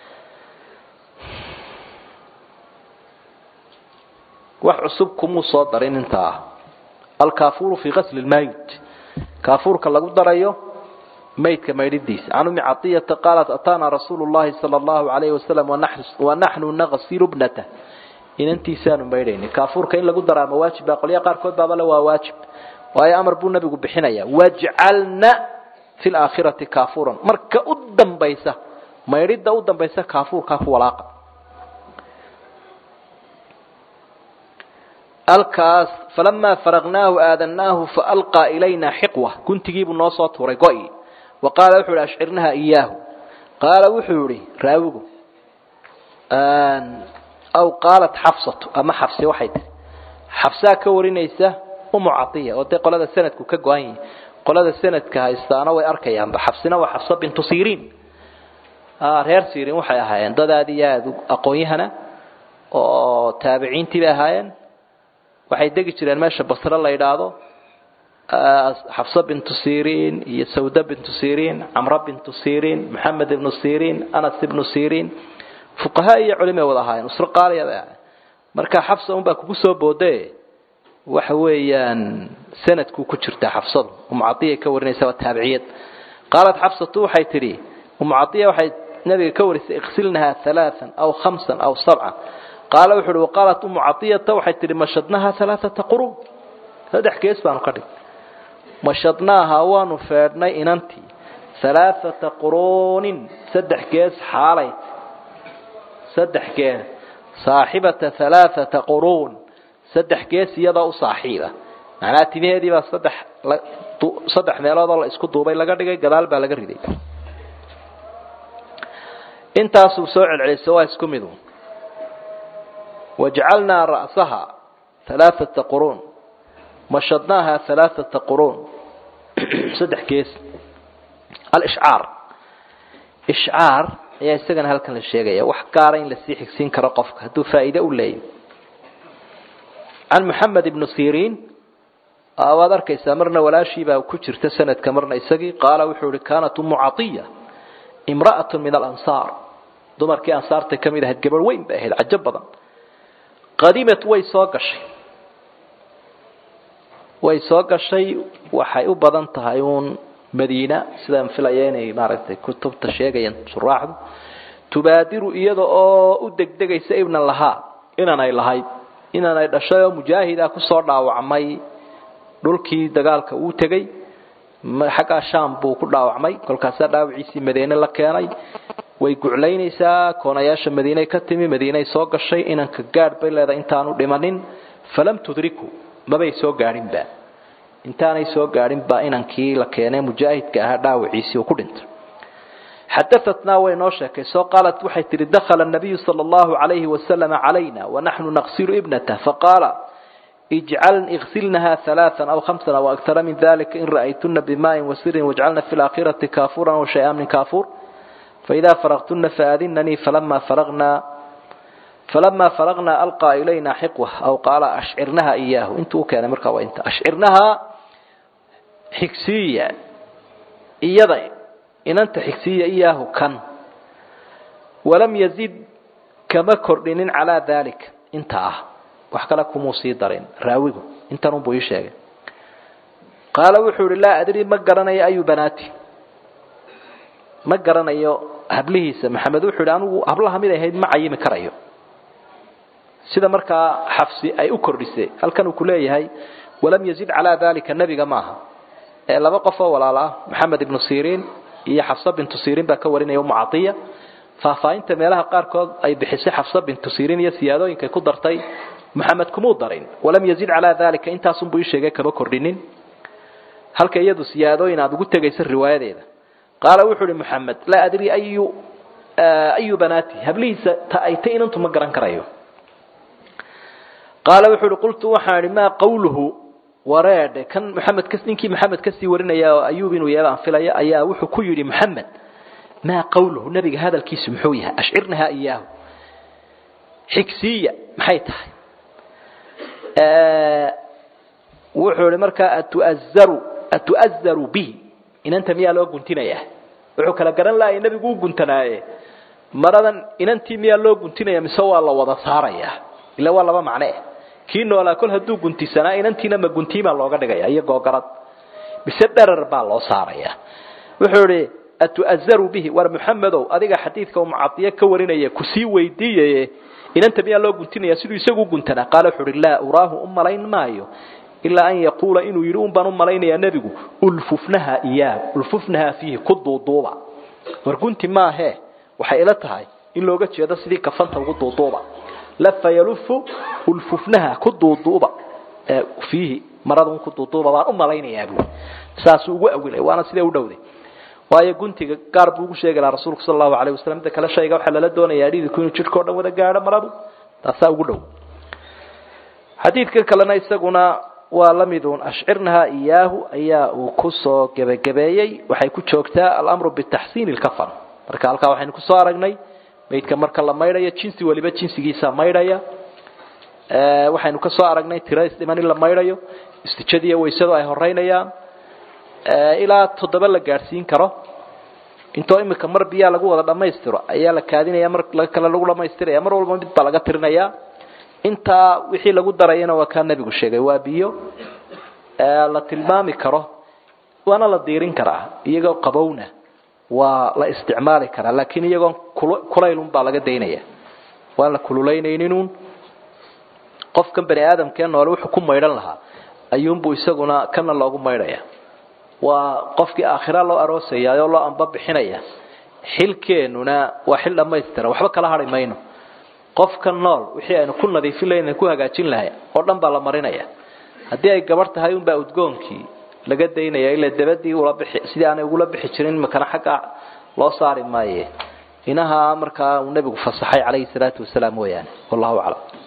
wax cusub kumuu soo darin intaa ah alkaafuuru fii qasli lmayt kaafuurka lagu darayo maydka maydhidiisa can umi cadiyata qaalat ataana rasuulu llahi sala allahu alayhi wasalam wanaxnu naqsilu bnata inantiisaanu maydhaynay kaafuurka in lagu daraa ma waajib baa qolyaha qaarkood baaba le waa waajib waayo amar buu nabigu bixinaya wajcalna fi laakhirati kaafuuran marka u dambaysa maydhidda u dambaysa kaafuurkaa ku walaaqa alkaas falamaa faragnaahu aadanaahu faalqaa ilayna xiqwa guntigiibuu noo soo tuuray go-i wa qaala wuxuu ihi ashcirnaha iyaahu qaala wuxuu yihi raawigu aw qaalat xafsatu ama xafse waxay tihi xafsaa ka warinaysa umu caiya oo dee qolada sanadku ka go-an yihi qolada sanadka haystaana way arkayaanba xafsina waa xafsa bintu siriin reer siriin waxay ahaayeen dad aad iyo aada aqoon-yahana oo taabiciintii bay ahaayeen waxay degi jireen meesha basre la yidhaahdo xafsa bintu siriin iyo sawda bintu siriin camra bintu siriin maxamed ibnu siriin anas ibnu siriin fuqaha iyo culimay wada ahaayeen usro qaaliya bay ahaayeen marka xafsa unbaa kugu soo boode waxa weeyaan sanadku ku jirtaa xafsadu umucadiya ka warinaysa waa taabiciyad qaalat xafsatu waxay tidhi umucadiya waxay nabiga ka warisay iqsilnaha halaaan aw khamsan aw sabcan qaala wuxu uhi waqaalat umu cadiyata waxay tihi mashadnaha alaaata quruun saddex gees baanu ka dhig mashadnaaha waanu feedhnay inantii alaaata quruunin saddex gees xaalay saddex gees saaxibata alaaata quruun saddex gees iyadoo u saaxiiba macnaha timaheedii baa saddex saddex meeloodoo la isku duubay laga dhigay gadaal baa laga riday intaasuu soo celcelisay waa isku midu wajcalnaa ra'saha alaaata quruun mashadnaaha alaaata quruun saddex gees alishcaar ishcaar ayaa isagana halkan la sheegaya wax gaara in lasii xigsiin karo qofka hadduu faa'iide u leeyahy can moxamed ibnu siriin waad arkaysaa marna walaashiibaa ku jirta sanadka marna isagii qaala wuxuu ihi kaanat umu caiya imra'atu min alansaar dumarkii ansaartay ka mid ahayd gabadh weyn bay ahayd cajo badan qadimat way soo gashay way soo gashay waxay u badan tahay uun madiina sidaan filaya inay maaragtay kutubta sheegayaan suraaxdu tubaadiru iyada oo u degdegaysa ibnan lahaa inanay lahayd inanay dhashay oo mujaahida kusoo dhaawacmay dhulkii dagaalka uu tegey xaggaa sham buu ku dhaawacmay kolkaasaa dhaawiciisii madiine la keenay way guclaynaysaa koonayaasha madiinay ka timi madiinay soo gashay inanka gaadh bay leedahay intaanu dhimanin falam tudriku mabay soo gaadhinba intaanay soo gaadhinba inankii la keenay mujaahidka ahaa dhaawiciisii uu ku dhintay xadaatnaa way noo sheekayso qaalat waxay tihi dakhala nabiyu sala allahu calayhi wasalam calayna wanaxnu naqsilu ibnatah faqaala ijcal igsilnaha alaaan aw hamsan aw akara min dalika in ra'aytuna bimaain wasirin wajcalna fi laakhirati kaafuran aw shay-an min kaafuur فإذا فرغتن فآذنني فلما فرغنا فلما فرغنا ألقى إلينا حقوة أو قال أشعرنها إياه انتو كان مركا وانت أشعرنها حكسية إيضا إن أنت حكسية إياه كان walam yazid kama kordhinin calaa dalik inta ah wax kale kumuu sii darin raawigu intanunbuu ii sheegay qaala wuxuu ihi laa adri ma garanayo ayu banaati ma garanayo hablihiisa maxamed wuxuu ihi anigu hablaha mid ahayd ma cayimi karayo sida markaa xafsi ay u kordhisay halkan uu ku leeyahay walam yazid calaa dalika nebiga maaha ee laba qof oo walaal ah maxamed ibnu siriin iyo xafsa bintu siriin baa ka warinaya umu caiya faahfaahinta meelaha qaarkood ay bixisay xafsa bintu siriin iyo siyaadooyinkay ku dartay maxamed kumuu darin walam yazid calaa dalika intaasunbuu ii sheegay kama kordhinin halka iyadu siyaadooyin aada ugu tegaysa riwaayadeeda qaala wuxuu ihi maxamed laa adri ayu ayu banaati hablihiisa ta ay ta inantu ma garan karayo qaala wuxuu uhi qultu waxaan idhi maa qawluhu wareedhe kan maxamed ka ninkii maxamed kasii warinaya oo ayuub inuu yahay baan filaya ayaa wuxuu ku yidhi maxamed maa qawluhu nabiga hadalkiisu muxuu yahay ashcirnahaa iyaahu xigsiya maxay tahay wuxuu ihi markaa atuazaru atu'azaru bihi inanta miyaa loo guntinayaa wuxuu kala garan lahay nebigu u guntanaaye maradan inantii miyaa loo guntinaya mise waa la wada saarayaa ila waa laba macne eh kii noolaa kol hadduu guntisanaa inantiina ma guntiimaa looga dhigaya iyo googarad mise dherar baa loo saaraya wuxuu ihi atu'azaru bihi war muxamedow adiga xadiidka uu mucadiye ka warinaya kusii weydiiyaye inanta miyaa loo guntinaya siduu isagu u guntanaa qaala wuxuu uhi laa uraahu u malayn maayo ilaa an yaquula inuu yidhi un baan u malaynayaa nebigu ulfufnaha iyaah ulfufnaha fiihi ku duuduuba war gunti maahee waxay ila tahay in looga jeedo sidii kafanta ugu duuduuba lafa yalufu ulfufnaha ku duuduuba fiihi marada ku duuduuba baan u malaynayaa buui saasuu ugu awilay waana sidee u dhowday waayo guntiga gaar buu ugu sheegi lahaa rasuulku sala allahu alayh wasalam midda kale shayga waxaa lala doonayaa dhididku inuu jidhka o dhan wada gaadho maradu taasaa ugu dhow xadiidka kalena isaguna waa la midun ashcirnaha iyaahu ayaa uu kusoo gebagabeeyey waxay ku joogtaa alamru bitaxsiini lkafan marka halkaa waxaynu kusoo aragnay maydka marka la maydhayo jinsi waliba jinsigiisa maydhaya waxaynu ka soo aragnay tira isdhiman in la maydhayo istijadiiyo waysadu ay horeynayaan ilaa toddoba la gaadhsiin karo intoo imika mar biyaa lagu wada dhammaystiro ayaa la kaadinaya mar kale lagu dhamaystiraya mar walba mid baa laga tirinaya intaa wixii lagu darayana waa kaa nebigu sheegay waa biyo la tilmaami karo waana la diirin karaa iyagoo qabowna waa la isticmaali karaa laakiin iyagoon kulaylun baa laga daynaya waan la kululaynayninun qofkan bani aadamkee noole wuxuu ku maydhan lahaa ayuunbuu isaguna kana loogu maydhaya waa qofkii aakhira loo aroosaya oo loo amba bixinaya xilkeenuna waa xil dhammaystiran waxba kala hadhi mayno qofka nool wixii aynu ku nadiifin lahayn ku hagaajin lahay oo dhan baa la marinaya haddii ay gabarh tahay unbaa udgoonkii laga daynaya ila dabadii ula bixi sidii aanay ugula bixi jirin makana xagga loo saari maaye inaha markaa uu nebigu fasaxay calayhi salaatu wasalaam mooyaane wallahu aclam